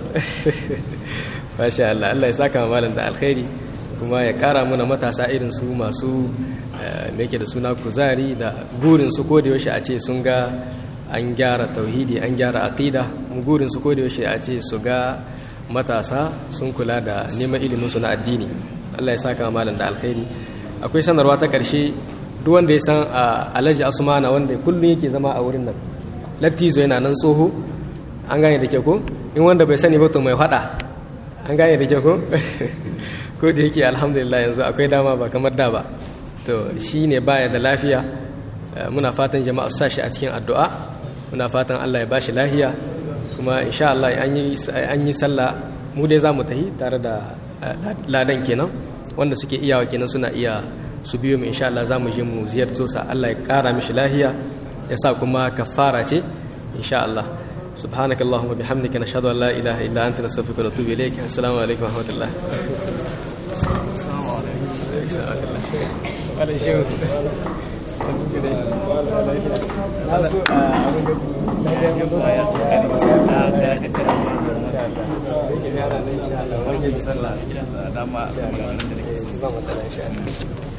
masha Allah Allah ya saka malam da alkhairi kuma ya kara mana matasa irin su masu me yake da suna kuzari da gurin su ko da yaushe a ce sun ga an gyara tauhidi an gyara aqida mu gurin su ko da yaushe a ce su ga matasa sun kula da neman ilimin su na addini Allah ya saka malam da alkhairi akwai sanarwa ta karshe duk wanda ya san Alhaji Asmana wanda kullun yake zama a wurin nan Lattizo yana nan tsoho an gane da ke ko in wanda bai sani ba to mai fada an gane da ke ko ko da yake alhamdulillah yanzu akwai dama ba kamar da ba to shi ne baya da lafiya muna fatan jama'a su sashi a cikin addu'a muna fatan Allah ya bashi lahiya kuma insha Allah an yi sallah mu dai za mu tahi tare da ladan kenan wanda suke iyawa kenan suna iya su biyo mu insha Allah za mu je mu ziyarto sa Allah ya kara mishi lahiya ya sa kuma kafara ce insha Allah سبحانك اللهم وبحمدك نشهد ان لا اله الا انت نستغفرك ونتوب اليك السلام عليكم ورحمه الله السلام عليكم ولا شيء ان شاء الله